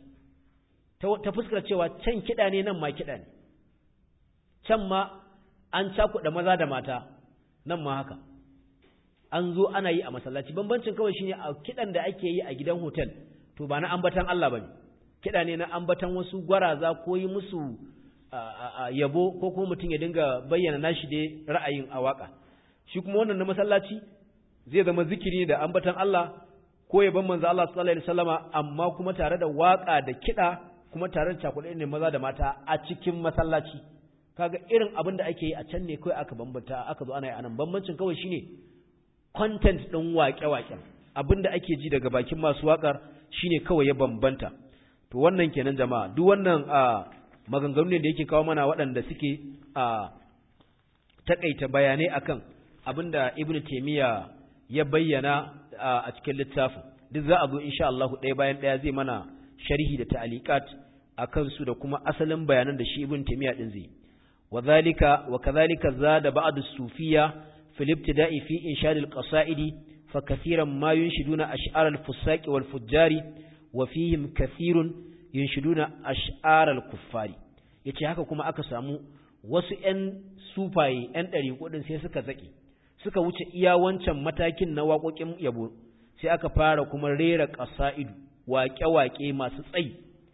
ta fuskar cewa can kiɗa ne nan ma kiɗa ne can ma an cakuɗa maza da mata nan ma haka an zo ana yi a masallaci bambancin kawai shine a kiɗan da ake yi a gidan hotel to ba na ambatan Allah bane kiɗa ne na ambatan wasu gwaraza ko yi musu yabo ko kuma mutum ya dinga bayyana nashi dai ra'ayin a waka shi kuma wannan na masallaci zai zama zikiri da ambatan Allah ko yaban manzo Allah sallallahu alaihi wasallama amma kuma tare da waka da kiɗa kuma tare da cakuɗe ne maza da mata a cikin masallaci kaga irin abin da ake yi a can ne kawai aka bambanta aka zo ana yi anan bambancin kawai shine content ɗin waƙe-waƙen abin da ake ji daga bakin masu waƙar shine kawai ya bambanta to wannan kenan jama'a duk wannan a maganganu ne da yake kawo mana waɗanda suke a takaita bayanai akan abin da ibn taymiya ya bayyana a cikin littafin duk za a zo insha Allah ɗaya bayan ɗaya zai mana sharhi da ta'aliqat akan su da kuma asalin bayanan da shi ibn taymiya din zai وذلك وكذلك زاد بعض الصوفية في الابتداء في إنشاد القصائد فكثيرا ما ينشدون أشعار الفساق والفجار وفيهم كثير ينشدون أشعار الكفار yace haka kuma aka samu wasu ƴan sufaye ƴan ɗari kudin sai suka zaki suka wuce iya wancan matakin na waƙoƙin yabo sai aka fara kuma rera ƙasa'idu waƙe-waƙe masu tsayi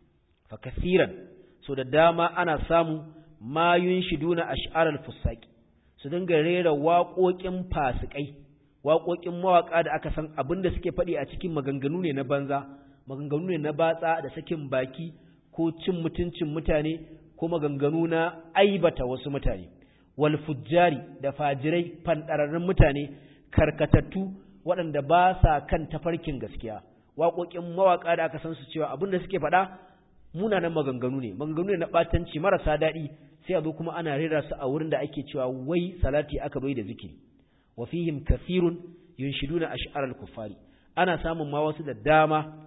fa kasiran so da dama ana samu ma yunshiduna ash'aral fusaki su dinga rera waƙoƙin fasikai waƙoƙin mawaƙa da aka san abin da suke faɗi a cikin maganganu ne na banza maganganu ne na batsa da sakin baki ko cin mutuncin mutane ko maganganu na aibata wasu mutane wal fujjari da fajirai fandararrun mutane karkatattu waɗanda ba sa kan tafarkin gaskiya waƙoƙin mawaƙa da aka san su cewa abin da suke faɗa munanan maganganu ne maganganu ne na ɓatanci marasa daɗi sai a zo kuma ana rera su a wurin da ake cewa wai salati aka bai da zikiri wa fihim kathirun yunshiduna ash'aral kuffari ana samun ma wasu da dama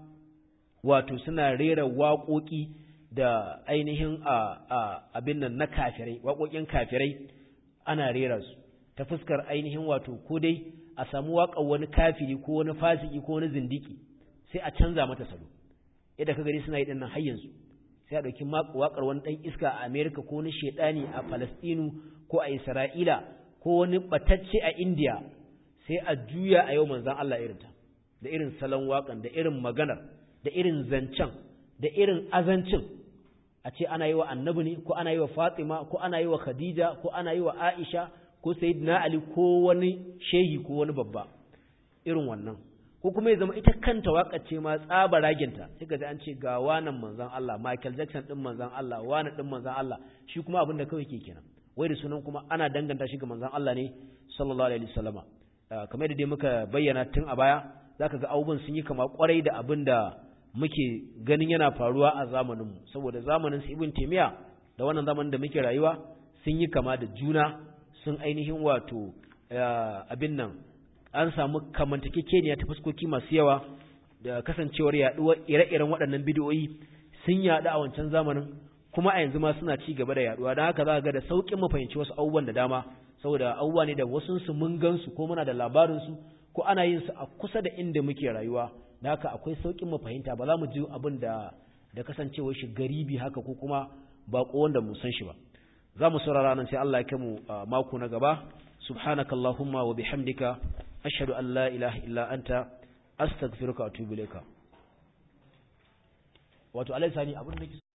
wato suna rera waƙoƙi da ainihin a abin nan na kafirai waƙoƙin kafirai ana rera su ta fuskar ainihin wato ko dai a samu waƙar wani kafiri ko wani fasiki ko wani zindiki sai a canza mata salo yadda ka gani suna yi dinnan har yanzu sai a ɗauki waƙar wani ɗan iska a amerika ko wani shaidani a falastinu ko a Isra'ila ko wani batacce a India sai a juya a yau manzan Allah irinta da irin salon waƙan da irin maganar da irin zancen da irin azancin a ce ana yi wa annabi ne ko ana yi wa Fatima ko ana yi wa Khadija ko ana yi wa Aisha ko Sayyidina Ali ko wani shehi ko wani babba irin wannan ko kuma ya zama ita kanta waƙar ce ma tsaba raginta sai ka ji an ce ga wanan manzan Allah Michael Jackson din manzan Allah wani din manzan Allah shi kuma abin da kawai ke kenan wai da sunan kuma ana danganta shi ga manzan Allah ne sallallahu alaihi wasallama kamar da dai muka bayyana tun a baya zaka ga abubuwan sun yi kama kwarai da abin da muke ganin yana faruwa a zamaninmu saboda zamanin su ibn taymiya da wannan zamanin da muke rayuwa sun yi kama da juna sun ainihin wato abin nan an samu kamantakekeniya ta fuskoki masu yawa da kasancewar yaduwar ire-iren waɗannan bidiyoyi sun yaɗu a wancan zamanin kuma a yanzu ma suna ci gaba da yaduwa don haka za ga da sauƙin mu fahimci wasu abubuwan da dama saboda abubuwa ne da wasu su mun gansu ko muna da labarin su ko ana yin su a kusa da inda muke rayuwa da haka akwai sauƙin mu fahimta ba za mu ji abin da da kasancewar shi garibi haka ko kuma baƙo wanda mu san shi ba za mu saurara nan sai Allah ya kai mu mako na gaba subhanakallahumma wa bihamdika ashhadu an la ilaha illa anta astaghfiruka wa atubu ilayka wato alai sani abin da